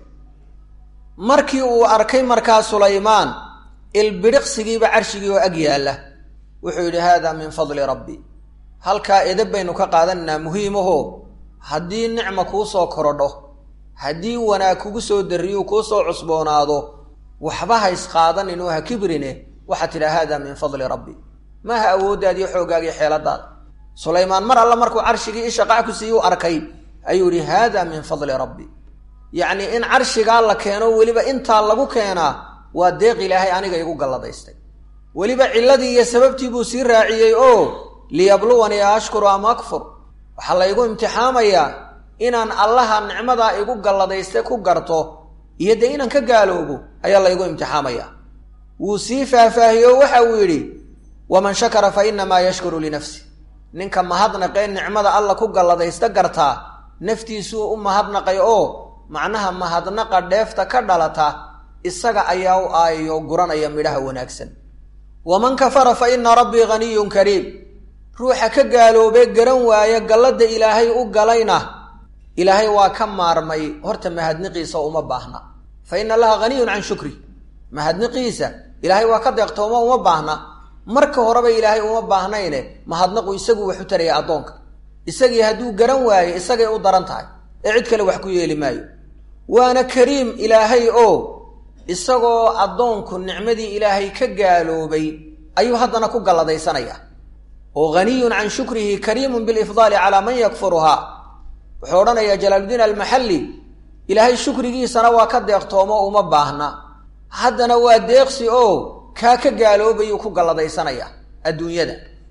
markii uu arkay markaa sulaymaan ilbidhiqsigiiba carshigii oo ag yaalla wuxuu yidhi haada min fadli rabbi halkaa edab baynu ka qaadanaynaa muhiimaho haddii nicma kuu soo korodho haddii wanaag kugu soo darriyu kuu soo cusboonaado waxba ha isqaadanin oo ha kibrine waxaad tidhaa haada min fadli rabbi maaha awooddaadiyo xooggaagii xeeladaada sulaymaan mar alle markuu carshigii ishaqac ku siiyu arkay ayuu yidhi haada min fadli rabbi yacnii in carshigaa la keeno weliba intaa lagu keenaa waa deeq ilaahay aniga igu galladaystay weliba cilladii iyo sababtii buu sii raaciyey oo liyabluwanii a ashkuru ama akfur waxaa laygu imtixaamayaa inaan allaha nicmadaa igu galladayste ku garto iyo dee inaan ka gaaloobo ayaa laygu imtixaamayaa wuu sii faahfaahiye oo waxa uu yidhi waman shakara fa innamaa yashkuru linafsi ninka mahadnaqee nicmada alla ku galladaysta gartaa naftiisuu u mahadnaqay oo macnaha mahadnaqa dheefta ka dhalata isaga ayaa u aayayo guranaya midhaha wanaagsan waman kafara fa inna rabbii haniyun kariim ruuxa ka gaaloobee garan waaya galladda ilaahay u galayna ilaahay waa ka maarmay horta mahadniqiisa uma baahna fa ina allaha haniyun can shukri mahadniqiisa ilaahay waa ka deeqtooma uma baahna marka horeba ilaahay uma baahnayne mahadnaqu isagu wax u taraya addoonka isagii hadduu garan waayo isagay u daran tahay ee cid kale wax ku yeeli maayo waana kariim ilaahay oo isagoo addoonku nicmadii ilaahay ka gaaloobay ayuu haddana ku galladaysanaya oo haniyun can shukrihi kariimun bilifdaali calaa man yakfuruhaa wuxuu odhanayaa jalaaludiin almaxalli ilaahay shukrigiisana waa ka deeqtoomo uma baahna haddana waa deeqsi oo kaa ka gaaloobayuu ku galladaysanaya adduunyada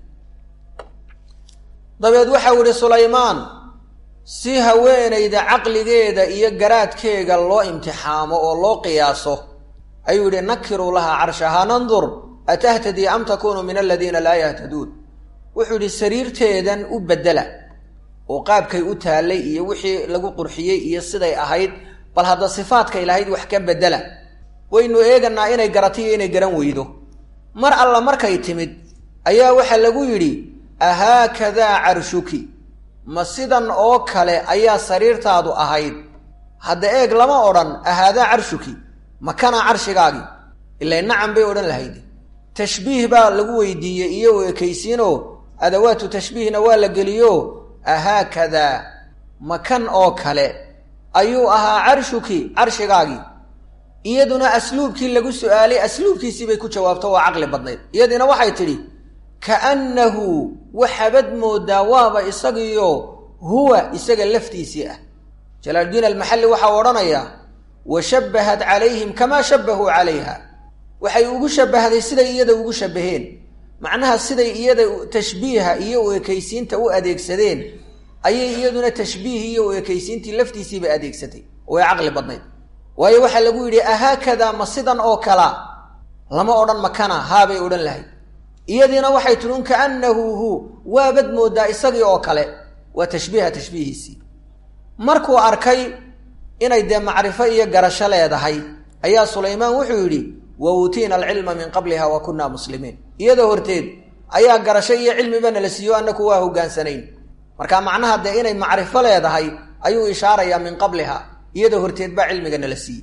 dabeed waxau idhi sulaymaan si haweenayda caqligeeda iyo garaadkeega loo imtixaamo oo loo qiyaaso ayuu yidhi nakiruu lahaa carshahaa nandur atahtadii am takuunu min aladiina laa yahtaduun wuxuu yidhi sariirteedan u beddela oo qaabkay u taallay iyo wixii lagu qurxiyey iyo siday ahayd bal hadda sifaadkay lahayd wax ka beddela waynu eeganaa inay garatiyo inay garan weydo mar alla markay timid ayaa waxaa lagu yidhi ahaakadaa carshuki ma sidan oo kale ayaa sariirtaadu ahayd hadda eeg lama odhan ahaadaa carshuki ma kanaa carshigaagii ilay nacam bay odhan lahayd tashbiih baa lagu weydiiyey iyo ekaysiinoo adawaatu tashbiihna waa la geliyo ahaakadaa ma kan oo kale ayuu ahaa carshuki carshigaagii iyaduna asluubkii lagu su-aalay asluubkiisii bay ku jawaabto waa caqli badnayd iyadiina waxay tidhi kaannahu waxabad moodaa waaba isagiyo huwa isaga laftiisii ah jalaaluddiin almaxalli waxau odhanayaa wa shabbahat calayhim kamaa shabbahuu calayha waxay ugu shabbahday siday iyada ugu shabbaheen macnaha siday iyada tashbiiha iyo u ekaysiinta u adeegsadeen ayay iyaduna tashbiih iyo u ekaysiintii laftiisiiba adeegsatay way caqli badnayd waayo waxaa lagu yidhi ahaakadaa ma sidan oo kala lama odhan makana haabay odhan lahayd iyadiina waxay tidhi un kaannahu hu waabad moodaa isagii oo kale waa tashbiiha tashbiihiisii markuu arkay inay dee macrifo iyo garasho leedahay ayaa sulaymaan wuxuu yidhi wa uutiina alcilma min qabliha wa kunna muslimiin iyada horteed ayaa garasho iyo cilmiba nala siiyo annaku waa hogaansanayn marka macnaha dee inay macrifo leedahay ayuu ishaarayaa min qabliha iyada horteed baa cilmiga nala siiyey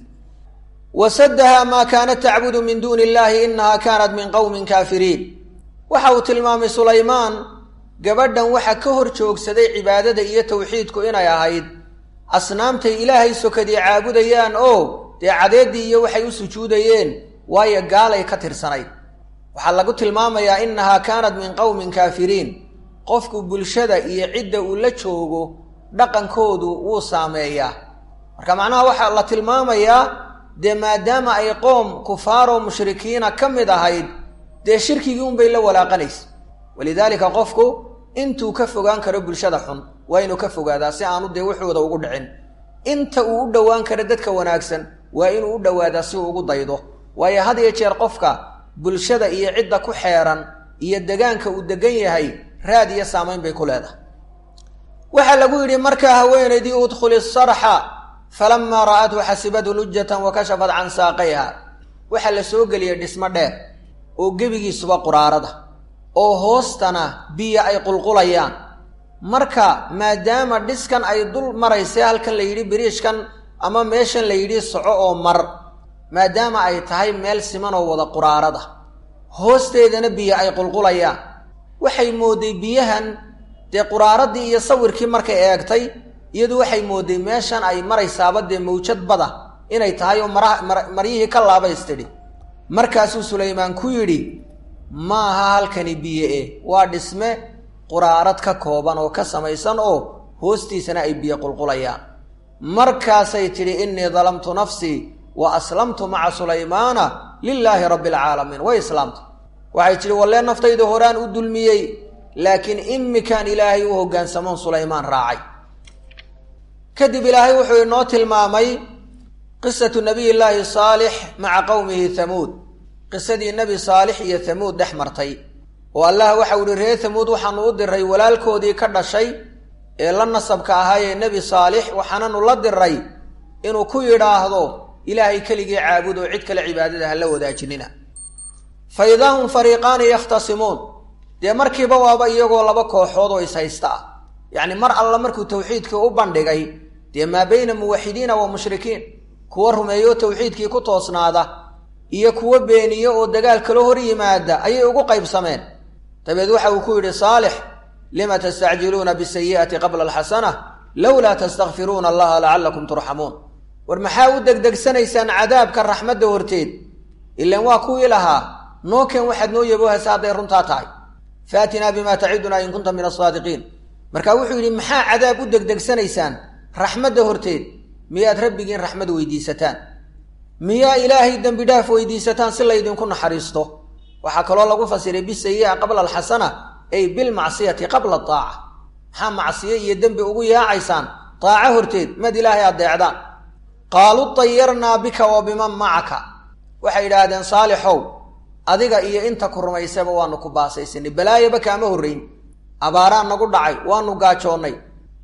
wasadaha maa kaanat tacbudu min duuni illahi inaha kaanat min qowmin kaafiriin waxa uu tilmaamay sulaymaan gabadhan waxa ka hor joogsaday cibaadada iyo tawxiidku inay ahayd asnaamtay ilaahay sokadii caabudayaan oo dee cadeeddii iyo waxay u sujuudayeen waayo gaalay ka tirsanayd waxaa lagu tilmaamayaa innahaa kaanat min qowmin kaafiriin qofku bulshada iyo cidda uu la joogo dhaqankoodu wuu saameeyaa marka macnaha waxaa la tilmaamayaa dee maadaama ay qoom kufaaroo mushrikiina ka mid ahayd dee shirkigii unbay la walaaqanaysa walidaalika qofku intuu ka fogaan karo bulshada xun waa inuu ka fogaadaa si aanu dee wuxuuda ugu dhicin inta uu u dhowaan karo dadka wanaagsan waa inuu u dhowaadaa si uu ugu daydo waayo had iyo jeer qofka bulshada iyo cidda ku xeeran iyo degaanka uu degan yahay raad iyo saamayn bay ku leedahay waxaa lagu yidhi markaa haweenaydii udkhuli sarxa falamaa ra'athu xasibadhu lujatan wa kashafat can saaqayha waxaa la soo geliyay dhismo dheer oo gebigiisuba quraarada oo hoostana biyo ay qulqulayaan marka maadaama dhiskan ay dul maraysay halkan la yidhi biriishkan ama meeshan la yidhi soco oo mar maadaama ay tahay meel simanoo wada quraarada hoosteedana biyo ay qulqulayaan waxay mooday biyahan dee quraaradii iyo sawirkii markay eegtay iyadu waxay mooday meeshan ay maraysaaba dee mawjad bada inay tahay oo maraha maryihii ka laabaystidhi markaasuu sulaymaan ku yidhi maaha halkani biyo e waa dhisme quraarad ka kooban oo ka samaysan oo hoostiisana ay biyo qulqulayaan markaasay tidhi innii dalamtu nafsii wa aslamtu maca sulaymaana lilaahi rabbi alcaalamiin way islaamta waxay tidhi wallee naftayda horaan u dulmiyey laakiin imikaan ilaahay u hoggaansamoon sulaymaan raacay kadib ilaahay wuxuu inoo tilmaamay qisatu nabiy llaahi saalix maca qowmihi hamuud qisadii nebi saalix iyo hamuud dhex martay oo allah waxau ihi reer hamuud waxaanu u diray walaalkoodii ka dhashay ee la nasabka ahaayee nebi saalix waxaananu la diray inuu ku yidhaahdo ilaahay keligii caabud oo cid kale cibaadada ha la wadaajinina fa idaa hum fariiqaani yakhtasimuun dee markiiba waaba iyagoo laba kooxood oo ishaysta ah yacni mar alla markuu tawxiidkii u bandhigay dee maa bayna muwaxidiina wa mushrikiin kuwa rumeeyo tawxiidkii ku toosnaada iyo kuwo beeniyo oo dagaal kala hor yimaada ayay ugu qaybsameen dabeed waxa uu ku yidhi saalix lima tastacjiluuna bisayi'ati qabla alxasana lowlaa tastakfiruuna allaha lacallakum turxamuun war maxaa u degdegsanaysaan cadaabka raxmadda horteed ilaan waa kuwii lahaa nookeen waxaad noo yaboohaysa hadday runtaa tahay faatinaa bimaa tacidunaa in kunta min asaadiqiin marka wuxuu yidhi maxaa cadaab u degdegsanaysaan raxmadda horteed miyaad rabbigiin raxmad weydiisataan miyaa ilaahay dembi dhaaf weydiisataan si laydinku naxariisto waxaa kaloo lagu fasiray bisayi'a qabla alxasana ay bilmacsiyati qabla aaca maxaa macsiyo iyo dembi ugu yaacaysaan daaco horteed mad ilaahay addeecdaan qaaluu dayarnaa bika wa biman macaka waxay idhaahdeen saalixow adiga iyo inta ku rumaysaba waanu ku baasaysanay balaayaba kaama horrayn abaaraan nagu dhacay waanu gaajoonnay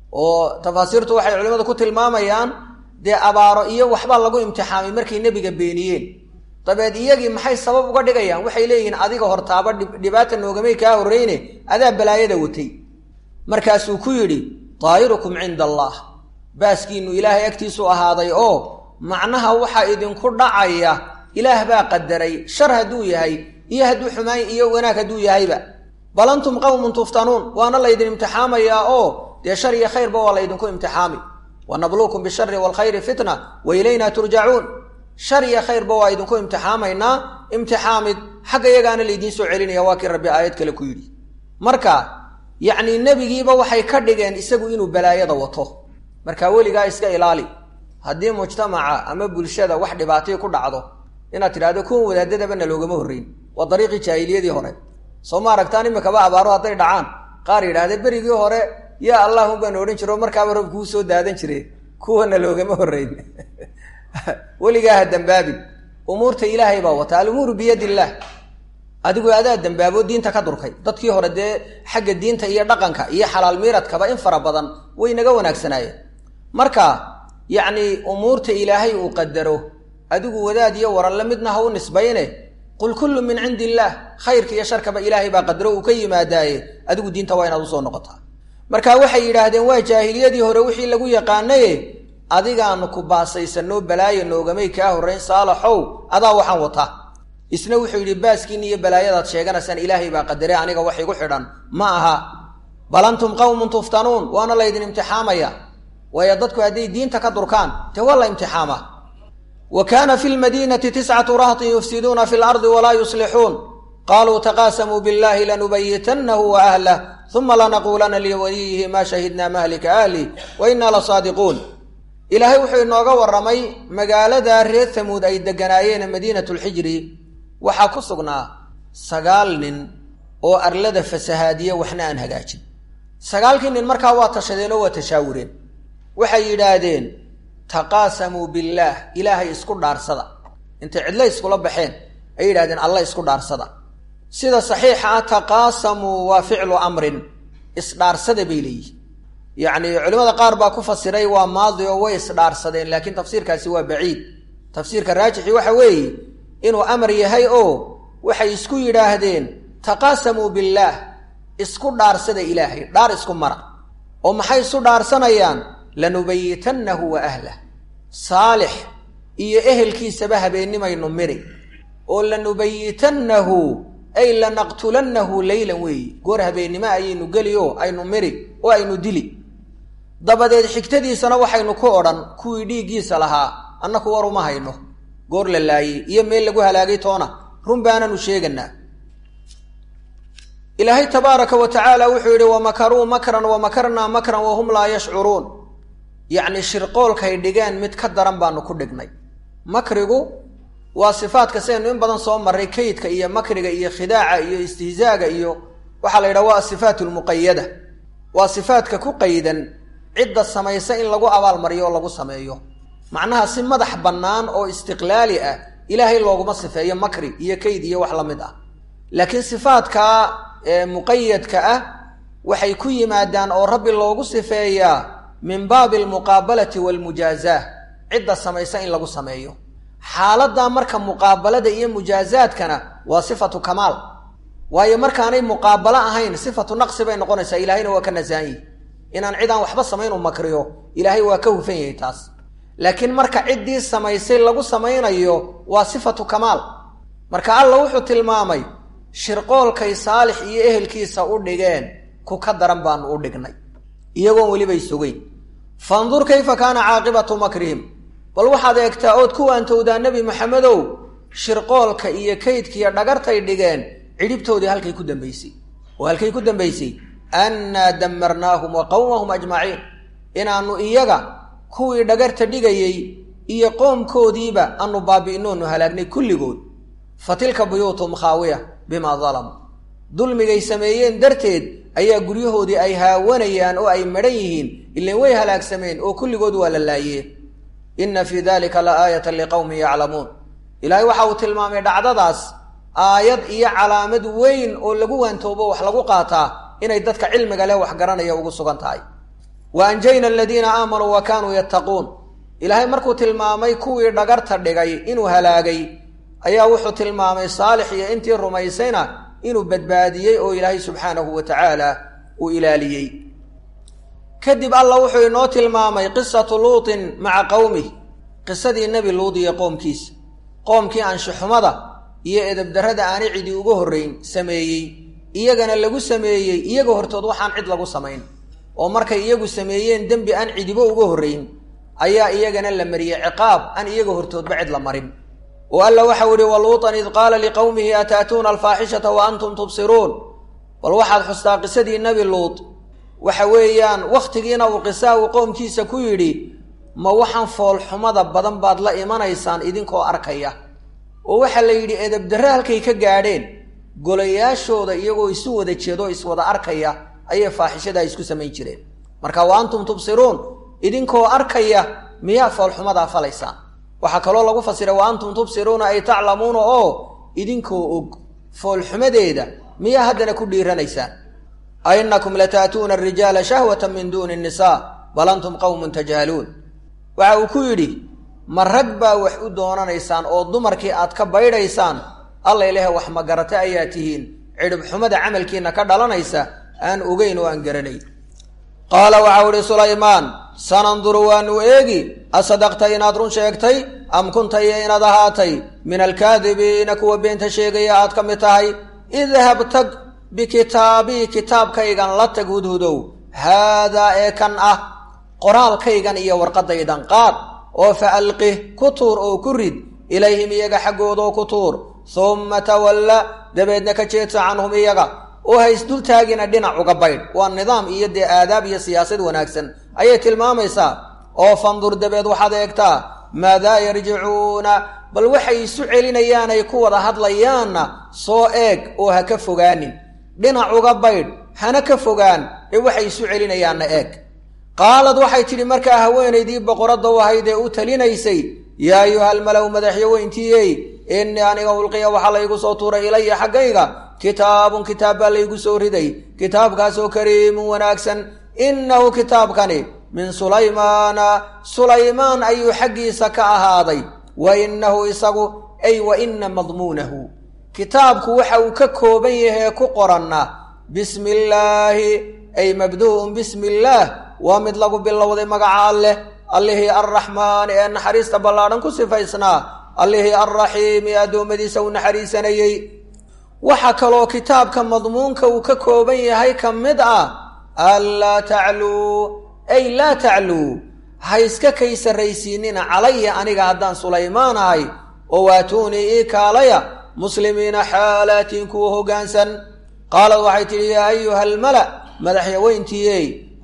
oo tafaasiirtu waxay culimmadu ku tilmaamayaan dee abaaro iyo waxbaa lagu imtixaamay markay nebiga beeniyeen dabeed iyagii maxay sabab uga dhigayaan waxay leeyihiin adiga hortaaba dhibaata noogamay kaa horreyne adaa balaayada watay markaasuu ku yidhi daa'irukum cinda allaah baaskiinnu ilaahay agtiisu ahaaday oo macnaha waxaa idinku dhacaya ilaah baa qadaray shar hadduu yahay iyo hadduu xumaan iyo wanaag hadduu yahayba bal antum qawmun tuftanuun waana laydin imtixaamayaa oo dee shar iyo khayrba waa laydinku imtixaami wa nabluukum bishari waalkhayri fitna wa ilaynaa turjacuun shar iyo khayrba waa idinku imtixaamaynaa imtixaamid xagga iyagaana laydiin soo celinaya waa kii rabbi aayad kale ku yidhi marka yacnii nebigiiba waxay ka dhigeen isagu inuu balaayada wato marka weligaa iska ilaali haddii mujtamaca ama bulshada wax dhibaatay ku dhacdo inaad tidhahdo kuwan wadaadadabana loogama horreyn waa dariiqii jaahiliyadii hore soo ma aragtaan imikaba abaaro hadday dhacaan qaar yidhahda berigii hore yaa allahun baan odhan jiro markaaba rob kuu soo daadan jire kuwana loogama horreyn weligaa ha dambaabin umuurta ilaahay baa wata alumuuru biyad illaah adigu adaa dambaabo diinta ka durkay dadkii hore dee xagga diinta iyo dhaqanka iyo xalaal miiradkaba in fara badan way naga wanaagsanaayeen marka yacni umuurta ilaahay uu qadaro adigu wadaad iyo waranle midna ha u nisbayne qul kullu min cindi illaah khayrka iyo sharkaba ilaahay baa qadaro uu ka yimaadaaye adigu diinta waa inaad usoo noqotaa marka waxay yidhaahdeen waa jaahiliyadii hore wixii lagu yaqaanaye adigaanu ku baasaysanoo balaayo noogamay kaa horrayn saalaxow adaa waxaan wataa isna wuxuu yidhi baaskiin iyo balaayadaad sheeganaysaan ilaahay baa qadare aniga wax igu xidhan ma aha bal antum qawmun tuftanuun waana laydin imtixaamaya waayo dadku hadday diinta ka durkaan dee waa la imtixaamaa wa kaana fi lmadiinati tiscatu rahtin yufsiduuna fi lardi walaa yuslixuun qaluu taqaasamuu billahi lanubayitannahu wa ahlah uma lanaquulana liwaliyihi maa shahidna mahlika ahli wa innaa lasaadiquun ilaahay wuxuu inooga warramay magaalada reer hamuud ay degganaayeen madiinatu lxijri waxaa ku sugnaa sagaal nin oo arlada fasahaadiye waxna aan hagaajin sagaalkii nin markaa waa tashadeen oo waa tashaawureen waxay yidhaahdeen taqaasamuu billaah ilaahay isku dhaarsada intay cidlo iskula baxeen ay yidhahdeen alla isku dhaarsada sida saxiixa ah taqaasamuu waa ficlu amrin isdhaarsada bay leeyihin yacni culimmada qaar baa ku fasiray waa maadi oo way isdhaarsadeen laakiin tafsiirkaasi waa baciid tafsiirka raajixi waxa weeye inuu amar yahay oo waxay isku yidhaahdeen taqaasamuu billaah isku dhaarsada ilaahay dhaar isku mara oo maxay isu dhaarsanayaan lanubayitannahu wa ahlah saalix iyo ehelkiisaba habeennimaynu miri oo lanubayitannahu ay lanaqtulannahu leylan weeye goor habeennimo ayaynu geli oo aynu miri oo aynu dili dabadeed xigtadiisana waxaynu ku odhan kuwii dhiiggiisa lahaa annaku war uma hayno goor la laayey iyo meel lagu halaagay toona run baananu sheeganaa ilaahay tabaaraka wa tacaala wuxuu yidhi wamakaruu makran wamakarnaa makran wahum laa yashcuruun yacni shirqoolkay dhigeen mid ka daran baanu ku dhignay makrigu waa sifaadka sidaynu in badan soo marray kaydka iyo makriga iyo khidaaca iyo istihzaaga iyo waxaa la yidhaha waa asifaat almuqayada waa sifaadka ku qaydan cidda samaysa in lagu abaalmariyo oo lagu sameeyo macnaha si madax bannaan oo istiqlaali ah ilaahay looguma sifeeyo makri iyo kayd iyo wax la mid ah laakiin sifaadka muqayadka ah waxay ku yimaadaan oo rabbi loogu sifeeyaa min baabi almuqaabalati waalmujaazaah cidda samaysa in lagu sameeyo xaaladdaa marka muqaabalada iyo mujaazaadkana waa sifatu kamaal waayo markaanay muqaabalo ahayn sifatu naqsi bay noqonaysaa ilaahayna waa ka nasaanyi inaan cid aan waxba samayn u makriyo ilaahay waa ka hufan yahay taas laakiin marka ciddii samaysay lagu samaynayo waa sifatu kamaal marka alla wuxuu tilmaamay shirqoolkay saalix iyo ehelkiisa u dhigeen ku ka daran baanu u dhignay iyagoon welibay sugeyn fandur kayfa kaana caaqibatu makrihim bal waxaad eegtaa ood ku waantowdaa nebi maxamedow shirqoolka iyo kaydkiiyo dhagartay dhigeen cidhibtoodii halkay ku dambaysay oo halkay ku dambaysay annaa damarnaahum wa qowmahum ajmaciin inaannu iyaga kuwii dhagarta dhigayey iyo qoomkoodiiba aanu baabi'inoonu halaagnay kulligood fa tilka buyuutuhum khaawiya bimaa dalamuu dulmigay sameeyeen darteed ayaa guryahoodii ay haawanayaan oo ay madhan yihiin ilan way halaagsameen oo kulligood waa la laayeen inna fii dalika la aayatan liqowmin yaclamuun ilaahay waxa uu tilmaamay dhacdadaas aayad iyo calaamad weyn oo lagu waantoobo wax lagu qaataa inay dadka cilmiga leh wax garanaya ugu sugan tahay wa anjayna aladiina aamanuu wa kaanuu yattaquun ilaahay markuu tilmaamay kuwii dhagarta dhigay inuu halaagay ayaa wuxuu tilmaamay saalix iyo intii rumaysayna inuu badbaadiyey oo ilaahay subxaanahu wa tacaala uu ilaaliyey kadib alla wuxuu inoo tilmaamay qisatu luutin maca qowmih qisadii nebi luud iyo qoomkiisa qoomkii anshuxumada iyo edabdarrada aanay cidi uga horrayn sameeyey iyagana lagu sameeyey iyaga hortood waxaan cid lagu samayn oo markay iyagu sameeyeen dembi aan cidibo uga horrayn ayaa iyagana la mariyey ciqaab aan iyaga hortoodba cid la marin oo alla waxau ihi waluutan id qaala liqowmihi ataatuuna alfaaxishata wa antum tubsiruun bal waxaad xustaa qisadii nebi luud waxa weeyaan wakhtigiina uu qisaa uu qoomkiisa ku yidhi ma waxaan foolxumada badan baad la imanaysaan idinkoo arkaya oo waxaa la yidhi edabdarre halkay ka gaadheen golayaashooda iyagoo isu wada jeedo iswada arkaya ayay faaxishadaa isku samayn jireen marka wa antum tubsiruun idinkoo arkaya miyaa foolxumadaa falaysaan waxaa kaloo lagu fasiray wa antum tubsiruuna ay taclamuuna oo idinkoo og foolxumadeeda miyaa haddana ku dhiiranaysaan ainakum lataatuuna arijaala shahwata min duuni nnisaa bal antum qowmun tajhaluun waxa uu ku yidhi ma rag baa wax u doonanaysaan oo dumarkii aad ka baydhaysaan alla ilahe wax magarate ayaa tihiin cidhib xumada camalkiina ka dhalanaysa aan ogeyn oo aan garanay qaala waxau ihi sulaymaan sananduru waanu eegi asadaqta inaad run sheegtay am kunta iyo inaad ahaatay min alkaadibiina kuwa beenta sheegaya aad ka mid tahay idhab tag bikitaabii kitaabkaygan la tag hudhudow haadaa ee kan ah qoraalkaygan iyo warqadaydan qaad oo fa alqih ku tuur oo ku rid ilayhim iyaga xaggoodoo ku tuur humma tawalla dabeedna ka jeedsa canhum iyaga oo haysdultaagina dhinac uga baydh waa nidaam iyo dee aadaab iyo siyaasad wanaagsan ayay tilmaamaysaa oo fandur dabeed waxaad eegtaa maadaa yarjicuuna bal waxay isu celinayaan ay ku wada hadlayaanna soo eeg oo ha ka fogaanin dhinac uga baydh hana ka fogaan ee waxay isu celinayaanna eeg qaalad waxay tidhi markaa haweenaydii boqoradda u ahayd ee u talinaysay yaa ayuhalmalow madaxyaweyntiiyey innii aniga ulqiya waxaa laygu soo tuuray ilaya xaggayga kitaabun kitaab baa laygu soo riday kitaabkaasoo kariimun wanaagsan innahu kitaabkani min sulaymaana sulaymaan ayuu xaggiisa ka ahaaday wa innahu isagu ay wa inna madmuunahu kitaabku waxa uu ka kooban yahee ku qoranna bismi illaahi ay mabduu'un bismi illaah waa mid lagu bilowday magaca alleh allihii arraxmaani ee naxariista ballaadhan ku sifaysnaa allihii alraxiimi ee addoommadiisa u naxariisanayey waxaa kaloo kitaabka madmuunka uu ka kooban yahay ka mid ah anlaa tacluu ay laa tacluu ha iska kay sarraysiinina calaya aniga haddaan sulaymaan ahay oo waatuunii ii kaalaya muslimiina xaalaatiin kuwa hoggaansan qaalad waxay tidhi yaa ayuha almala madaxyaweyntiiyey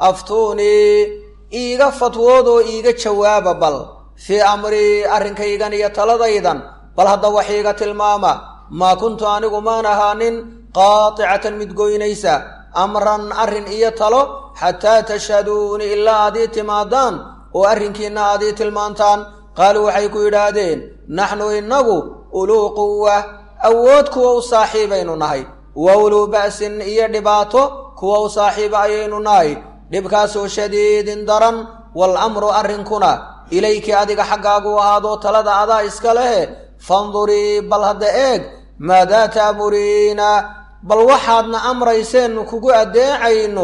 aftuunii iiga fatwoodoo iiga jawaaba bal fii amrii arrinkaygan iyo taladaydan bal hadda wax iiga tilmaama maa kuntu anigu maan ahaanin qaaticatan mid goynaysa amran arrin iyo talo xataa tashhaduuni ilaa aad ii timaadaan oo arrinkiinna aad ii tilmaantaan qaaluu waxay ku yidhaahdeen naxnu innagu uluu quwa awood kuwa u saaxiibaynu nahay wa uluu ba'sin iyo dhibaato kuwa u saaxiiba ayaynu nahay dhibkaasoo shadiidin daran wal amru arrinkuna ilayki adiga xaggaagu ahaadoo talada adaa iska lehe fandurii bal hadda eeg maadaa taamuriina bal waxaadna amrayseennu kugu addeecayno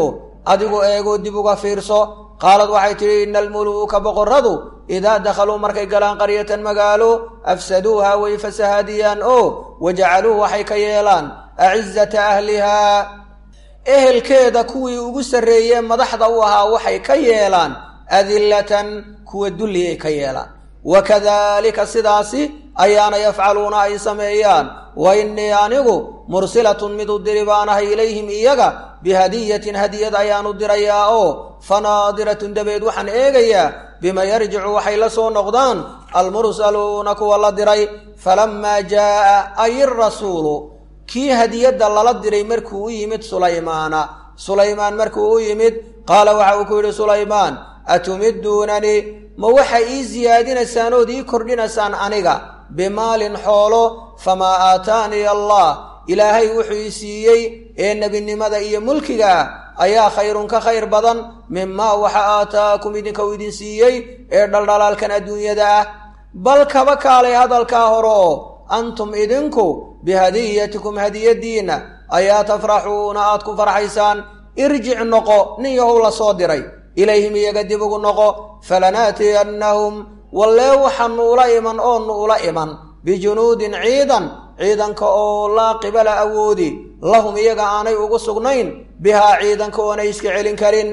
adigu eegoo dib uga fiirso qaalad waxay tidhi ina almuluuka boqorradu idaa dakhaluu markay galaan qaryatan magaalo afsaduuha way fasahaadiyaan oo wajacaluu waxay ka yeelaan acizata ahlihaa ehelkeeda kuwii ugu sarreeyee madaxda u ahaa waxay ka yeelaan adillatan kuwa dulli ay ka yeelaan wakadalika sidaasi ayaana yafcaluuna ay sameeyaan wa innii anigu mursilatun mid u diri baanahay ilayhim iyaga bihadiyatin hadiyad ayaanu dirayaa oo fanaadiratun dabeed waxaan eegayaa bima yarjicu waxay la soo noqdaan almursaluuna kuwa la diray falamaa jaa'a ay irasuulu kii hadiyadda lala diray markuu u yimid sulaymaana sulaymaan markuu u yimid qaala waxa uu ku yidhi sulaymaan atumiduunanii ma waxa ii siyaadinaysaan ood ii kordhinaysaan aniga bimaalin xoolo famaa aataanii allah ilaahay wuxuu ii siiyey ee nebinimada iyo mulkiga ah ayaa khayrun ka khayr badan mimaa waxa aataakum idinka uu idin siiyey ee dhaldhalaalkan adduunyada ah bal kaba kaalay hadalkaa hore oo antum idinku bihadiyatikum hadiyadiinna ayaa tafraxuuna aad ku farxaysaan irjic noqo nin yahow la soo diray ilayhim iyaga dib ugu noqo falanaatiyannahum wallee waxaanu ula iman oonu ula iman bijunuudin ciidan ciidanka oo laa qibala awoodi lahum iyaga aanay ugu sugnayn bihaa ciidanka oonay iska celin karin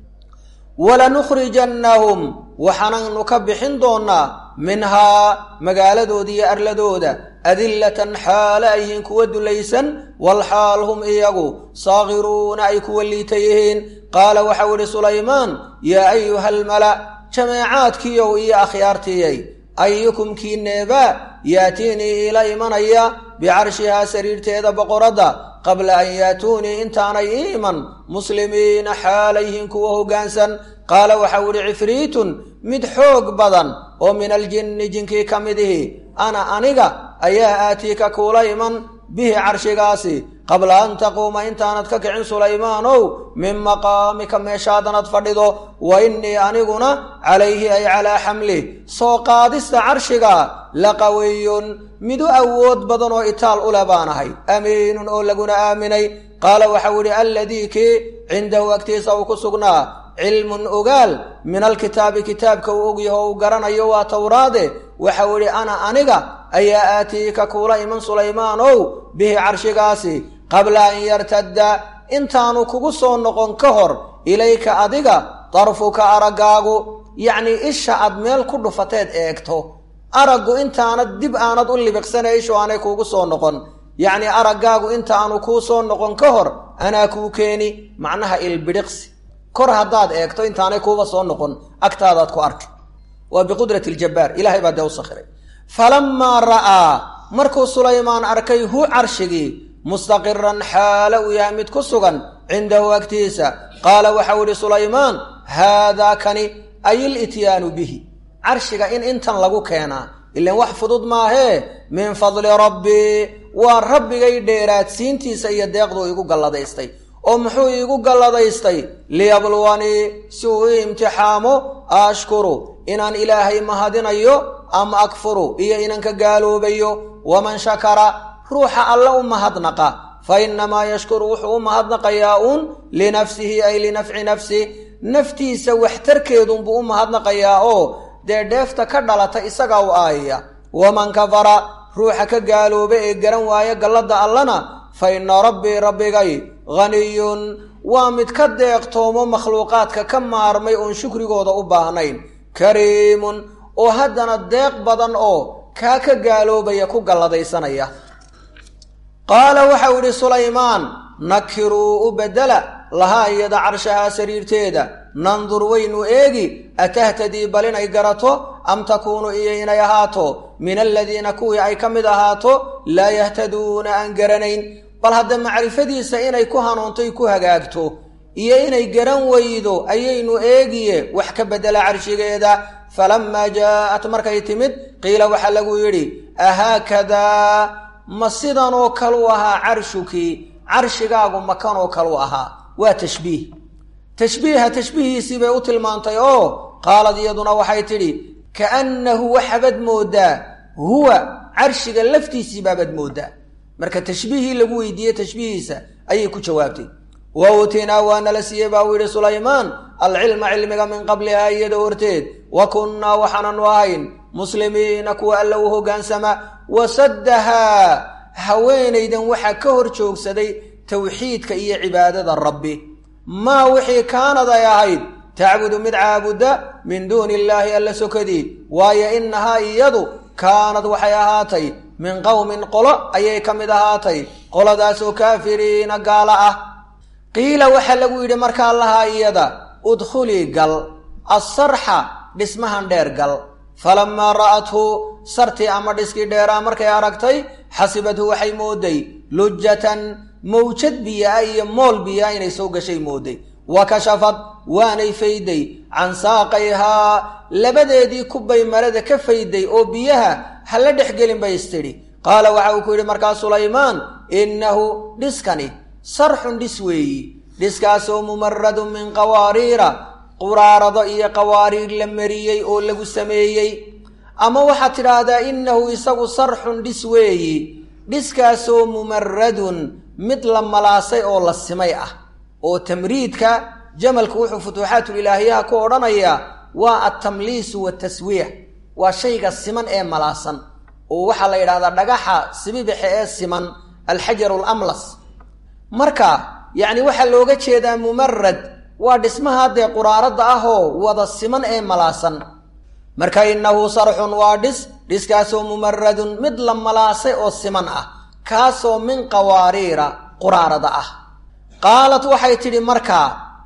walanukhrijannahum waxaananu ka bixin doonnaa minhaa magaaladooda iyo arladooda adillatan xaale ay yihiin kuwa dulaysan walxaal hum iyagu saakiruuna ay kuwa liita yihiin qaala waxau idhi sulaymaan yaa ayuha almala jameecaadkiiyow iyo akhyaartiiyay ayukum kii neebaa yaatiinii iila imanaya bicarshihaa sariirteeda boqoradda qabla an yaatuunii intaanay ii iman muslimiina xaalayhiin kuwa hoggaansan qaala waxau idhi cifriitun mid xoog badan oo min aljinni jinkii ka mid ihi ana aniga ayaa aatiika kuula iman bihi carshigaasi qabla an taquuma intaanad ka kicin sulaymaanow min maqaamika meeshaadanad fadhido wa innii aniguna calayhi ay calaa xamli soo qaadista carshiga la qawiyun mid u awood badan oo itaal u leh baanahay amiinun oo laguna aaminay qaala waxau idhi alladii kii cindahu agtiisa uu ku sugnaa cilmun ogaal min alkitaabi kitaabka uu ogyaho uu garanayo waa towraade waxau idhi ana aniga ayaa aatiika kuula iman sulaymaanow bihi carshigaasi qabla an yartadda intaanu kugu soo noqon ka hor ilayka adiga darfuka araggaagu yacnii isha aad meel ku dhufateed eegto araggu intaanad dib aanad u libiqsanay ishu aanay kuugu soo noqon yacnii araggaagu intaanu kuu soo noqon ka hor anaa kuu keeni macnaha ilbidhiqsi kor haddaad eegto intaanay kuuba soo noqon agtaadaad ku arki waa biqudrati ljabbaar ilahay baa dee u sakhiray falammaa ra'aa markuu sulaymaan arkay hu carshigii mustaqiran xaale uu yahay mid ku sugan cindahu agtiisa qaala waxau idhi sulaymaan haadaa kani ay ilityaanu bihi carshiga in intan lagu keenaa ilan wax fudud maahee min fadli rabbii waa rabbigay dheeraadsiintiisa iyo deeqduu igu galladaystay oo muxuu iigu galladaystay liyabluwanii si uu i imtixaamo ashkuru inaan ilaahay mahadinayo ama akfuru iyo inaan ka gaaloobayo waman shakara ruuxa alle u mahadnaqa fa innamaa yashkuru wuxuu u mahadnaqayaa uun linafsihi ay linafci nafsi naftiisa waxtarkeedunbuu u mahadnaqayaa oo dee dheefta ka dhalata isagaa u aayaya waman kafara ruuxa ka gaalooba ee garan waaya galladda allana fa inna rabbii rabbigay haniyun waa mid ka deeqtoomo makhluuqaadka ka maarmay oon shukrigooda u baahnayn kariimun oo haddana deeq badan oo kaa ka gaaloobaya ku galladaysanaya qaala waxau idhi sulaymaan nakiruu u beddela lahaa iyada carshahaa sariirteeda nandur waynu eegi atahtadii bal inay garato am takuunu iyo inay ahaato min aladiina kuwii ay ka mid ahaato laa yahtaduuna aan garanayn bal hadda macrifadiisa inay ku hanuuntoy ku hagaagto iyo inay garan weydo ayaynu eegiye wax ka beddela carshigeeda falammaa jaa'at markay timid qiila waxaa lagu yidhi ahaakadaa ma sidanoo kalu ahaa carshukii carshigaagu makanoo kalu ahaa waa tashbiih tashbiiha tashbiihiisii bay u tilmaantay oo qaalad iyaduna waxay tidhi kaannahu waxaabad mooddaa huwa carshiga laftiisii baabad mooddaa marka tashbiihii lagu weydiiyey tashbiihiisa ayay ku jawaabtay wa uutinaa waana la siiyey baa uu yidhi sulaymaan alcilma cilmiga min qablihaa iyada horteed wa kunnaa waxaananu ahayn muslimiina kuwa alla u hoggaansama wasaddahaa haweenaydan waxaa ka hor joogsaday tawxiidka iyo cibaadada rabbi maa wixii kaanad ay ahayd tacbudu mid caabudda min duuni illaahi alla sokadii waayo innahaa iyadu kaanad waxay ahaatay min qowmin qolo ayay ka mid ahaatay qoladaasoo kaafiriina gaala ah qiila waxaa lagu yidhi markaa lahaa iyada udkhulii gal assarxa dhismahan dheer gal falammaa ra'athu sartii ama dhiskii dheeraa markay aragtay xasibadhu waxay mooday lujatan mawjad biyaa iyo mool biyaa inay soo gashay mooday wa kashafad waanay fayday can saaqayhaa labadeedii kubbay marada ka fayday oo biyaha ha la dhexgelin bay istidhi qaala waxa uu ku yidhi markaa sulaymaan innahu dhiskani sarxun dhis weeyi dhiskaasoo mumaradun min qawaariira quraarado iyo qawaariir la mariyey oo lagu sameeyey ama waxaad tidhaahdaa innahu isagu sarxun dhis weeyi dhiskaasoo mumaradun mid la malaasay oo la simay ah oo tamriidka jamalku wuxuu futuuxaatulilaahiyaha ku odhanayaa waa altamliisu waataswiya waa shayga siman ee malaasan oo waxaa la yidhahdaa dhagaxa sibibixe ee siman alxajaru alamlas marka yacni waxaa looga jeedaa mumarad waa dhismaha dee quraaradda ahoo wada siman ee malaasan marka innahu sarxun waa dhis dhiskaasoo mumaradun mid la malaasay oo siman ah kaasoo min qawaariira quraarada ah qaalat waxay tidhi markaa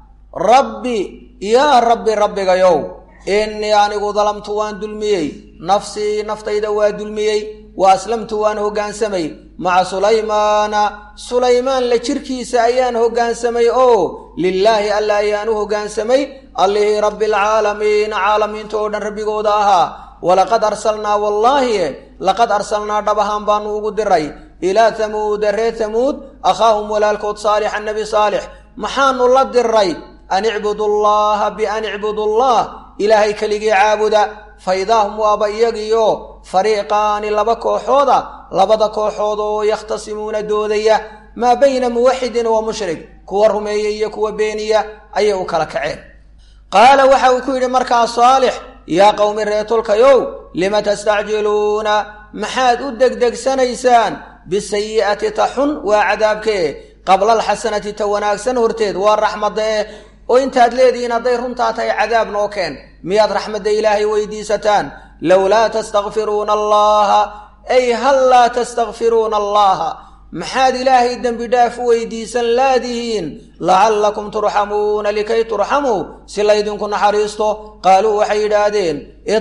rabbi yaa rabbi rabbigayow innii anigu dalamtu waan dulmiyey nafsii naftayda waa dulmiyey wa aslamtu waan hoggaansamay maca sulaymaana sulaymaan la jirkiisa ayaan hoggaansamay oo lilaahi alla ayaan u hoggaansamay allihii rabbialcaalamiina caalamiinta oo dhan rabbigooda ahaa walaqad arsalnaa wallaahi laqad arsalnaa dhabahaan baanu ugu diray ilaa tamuuda reer tamuud akhaahum walaalkood saalix annabi saalix maxaanu la diray an icbudu llaha bian icbudu llah ilaahay keligii caabuda fa idaahum waaba iyagiyo fariiqaani laba kooxooda labada kooxood oo yakhtasimuuna doodaya maa bayna muwaxidin wa mushrik kuwa rumeeya iyo kuwa beeniya ayay u kala kaceen qaala waxa uu ku yidhi markaa saalix yaa qowmi reetolkayow lima tastacjiluuna maxaad u degdegsanaysaan bisayi'ati ta xun waa cadaabkee qabla alxasanati ta wanaagsan horteed waa raxmadda eh oo intaad leedihiin hadday runtaa tahay cadaab noo keen miyaad raxmadda ilaahay weydiisataan lowlaa tastakfiruuna allaha ay hal laa tastakfiruuna allaha maxaad ilaahay dembi dhaaf u weydiisan laadihiin lacallakum turxamuuna likay turxamuu si laydinku naxariisto qaaluu waxay yidhaahdeen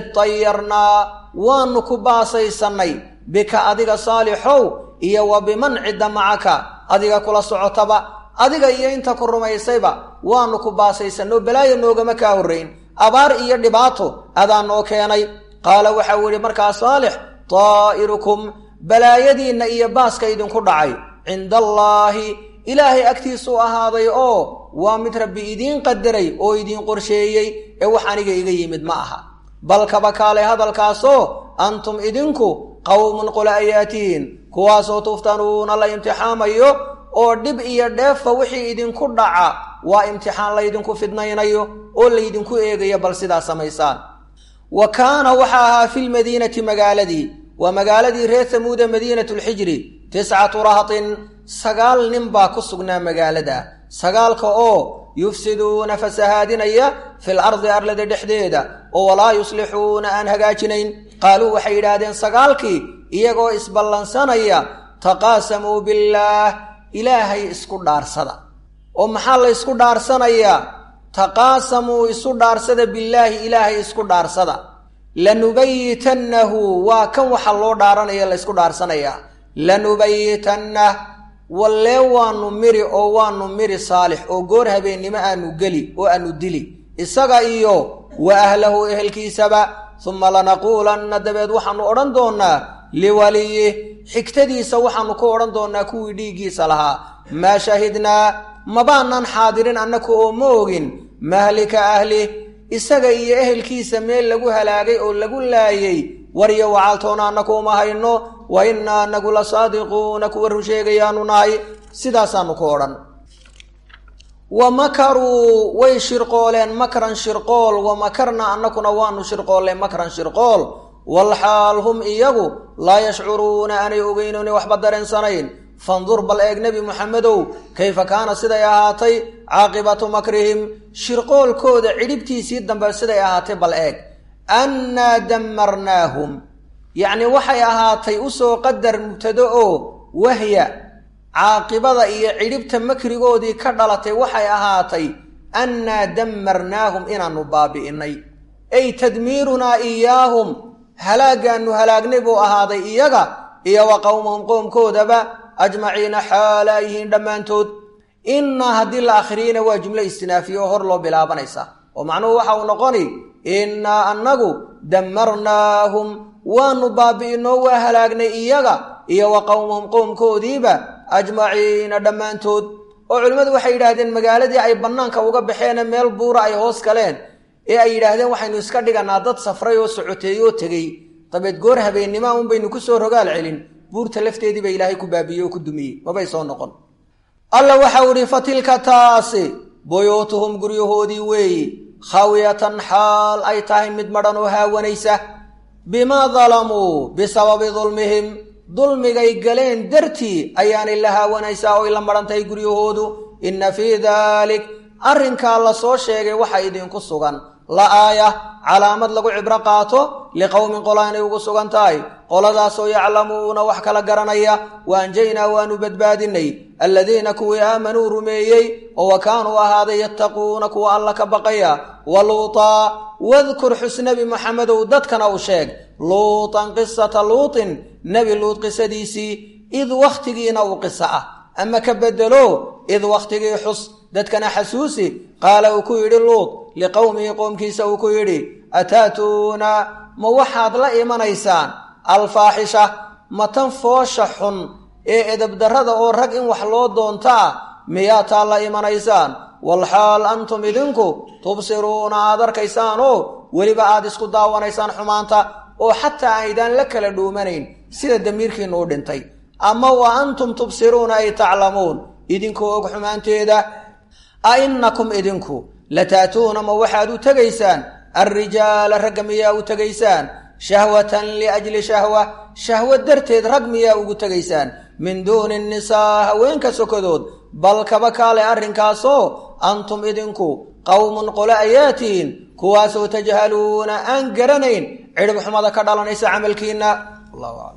idtayarnaa waanu ku baasaysannay bika adiga saalixow iyo wa biman cidda macaka adiga kula socotaba adiga iyo inta ku rumaysayba waanu ku baasaysanno balaayo noogama kaa horrayn abaar iyo dhibaato adaa noo keenay qaala waxau yidhi markaa saalix taa'irukum balaayadiinna iyo baaska idinku dhacay cinda allaahi ilaahay agtiisuu ahaaday oo waa mid rabbi idiin qadaray oo idiin qorsheeyey ee wax aniga iga yimid ma aha bal kaba kaalay hadalkaasoo antum idinku qowmun qola ayaatihiin kuwaasoo tuftanuuna la imtixaamayo oo dhib iyo dheefba wixii idinku dhaca waa imtixaan laydinku fidnaynayo oo laydinku eegayo bal sidaa samaysaan wa kaana waxa ahaa filmadiinati magaaladii waa magaaladii reer tamuuda madiinatulxijri tiscatu rahatin sagaal nin baa ku sugnaa magaalada sagaalka oo yufsiduuna fasahaadinaya fil ardi arlada dhexdeeda oo walaa yuslixuuna aan hagaajinayn qaaluu waxay yidhaahdeen sagaalkii iyagoo isballansanaya taqaasamuu billaah ilaahay isku dhaarsada oo maxaa la ysku dhaarsanayaa taqaasamuu isu dhaarsada billaahi ilaahay isku dhaarsada lanubayitannahu waa kan waxa loo dhaaranaya laysku dhaarsanayaa lanubayitannah wallee waanu miri oo waanu miri saalix oo goor habeennimo aanu geli oo aanu dili isaga iyo wa ahlahu ehelkiisaba suma lanaquulanna dabeed waxaanu odhan doonnaa liwaliyih xigtadiisa waxaanu ku odhan doonnaa kuwii dhiiggiisa lahaa maa shahidnaa mabaanaan xaadirin annaku oo ma ogin mahlika ahlih isaga iyo ehelkiisa meel lagu halaagay oo lagu laayay waryo wacaaltoona annaku uma hayno wa innaa anagu la saadiquuna kuwa run sheegayaanu nahay sidaasaanu ku odhan wa makaruu way shirqooleen makran shirqool wa makarna annakuna waanu shirqoolleen makran shirqool walxaal hum iyagu laa yashcuruuna aanay ogeynooni waxba dareensanayn fandur bal eeg nebi muxamedow kayfa kaana siday ahaatay caaqibatu makrihim shirqoolkooda cidhibtiisii dambe siday ahaatay bal eeg annaa dammarnaahum yacnii waxay ahaatay usoo qadar mubtado oo wahya caaqibada iyo cidhibta makrigoodii ka dhalatay waxay ahaatay annaa dammarnaahum inaannu baabi'innay ay tadmiirunaa iyaahum halaagaannu halaagnay buu ahaaday iyaga iyo wa qowmahum qoomkoodaba ajmaciina xaalaa yihiin dhammaantood innaa haddii la akhriyeyna waa jumlo istinaafiye oo hor loo bilaabanaysa oo macnuhu waxa uu noqoni innaa annagu dammarnaahum waanu baabi'inoo waa halaagnay iyaga iyo wa qowmahum qoomkoodiiba ajmaciina dhammaantood oo culimmadu waxay yidhaahdeen magaaladii ay bannaanka uga baxeene meel buura ay hoos galeen ee ay yidhaahdeen waxaynu iska dhiganaa dad safray oo socoteey oo tegey dabeed goor habeennima un baynu ku soo rogaal celin buurta lafteedii ba ilaahay ku baabiyey oo ku dumiyey mabay soo noqon alla waxau idhi fa tilka taasi buyuutuhum guryahoodii weeyi khawiyatan xaal ay tahay mid madhan oo haawanaysa bimaa dalamuu bisababi dulmihim dulmigay galeen dartii ayaanay la haawanaysaa oy la madhantahay guryahoodu inna fii daalik arrinkaa la soo sheegay waxa idinku sugan la aaya calaamad lagu cibro qaato liqowmin qola inay ugu sugan tahay qoladaasoo yaclamuuna wax kala garanaya wa anjaynaa waanu badbaadinay alladiina kuwii aamanuu rumeeyey oo wa kaanuu ahaaday yattaquuna kuwa alla ka baqaya wa luutaa wadkur xus nebi maxamedow dadkana u sheeg luutan qisata luutin nebi luut qisadiisii id wakhtigiina uu qiso ah ama ka bedelo id wakhtigii xus dadkana xasuusi qaala uu ku yidhi luut liqowmihi qoomkiisa uu ku yidhi ataatuuna ma waxaad la imanaysaan alfaaxisha ma tan foosha xun ee edabdarrada oo rag in wax loo doonto ah miyaa taa la imanaysaan walxaal antum idinku tubsiruuna aad arkaysaanoo weliba aad isku daawanaysaan xumaanta oo xataa aydaan la kala dhuumanayn sida damiirkiinnu u dhintay ama wa antum tubsiruuna ay taclamuun idinkoo og xumaanteeda a innakum idinku lataatuuna ma waxaad u tegaysaan alrijaala ragga miyaa u tegaysaan shahwatan liajli shahwa shahwo darteed rag miyaa ugu tegaysaan min duuni nisaa haweenka sokadood bal kaba kaale arrinkaasoo antum idinku qowmun qole ayaa tihiin kuwaasoo tajhaluuna aan garanayn cidhib xumada ka dhalanaysa camalkiinna